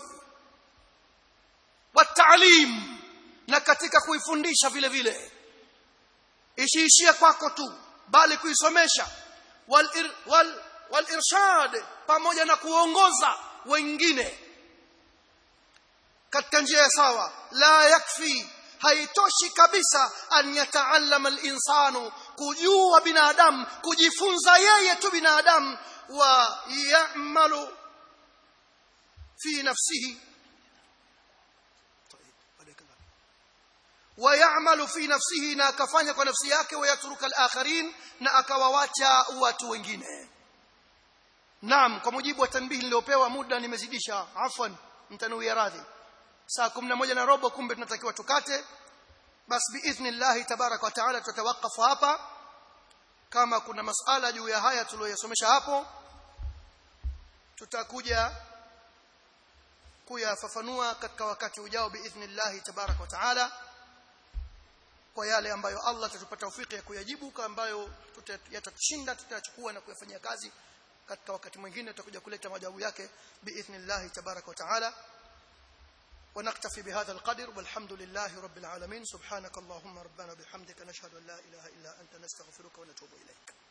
S1: wataalim na katika kuifundisha vile vile isiishie kwako tu bali kuisomesha wal, ir, wal, wal irshad pamoja na kuongoza wengine katika njia sawa la yakfi haitoshi kabisa an yataallama al-insanu kujua binadamu kujifunza yeye tu binadamu wa ya'malu fi nafsihi ويعمل في نفسه na akafanya kwa nafsi yake wayatruka al-akharin na akawawacha watu wengine Naam kwa mujibu wa tanbihi niliopewa muda nimezidisha afwan mtanuia radhi saa 11 na robo kumbe tunatakiwa tukate basi biidhnillah tabarak wa taala tutawakafu hapa kama kuna masala juu ya haya tuliyosomesha hapo tutakuja kuyafafanua katika wakati ujao biidhnillah tabarak wa taala kwa yale ambayo Allah atatupa taufiki ya kuyajibu ambayo yatatushinda tutachukua na kuyafanyia kazi katika wakati mwingine tutakuja kuleta majawabu yake biidhnillah tabarak wa taala ونكتفي بهذا القدر والحمد لله رب العالمين سبحانك اللهم ربنا بحمدك نشهد ان لا اله الا انت نستغفرك ونتوب اليك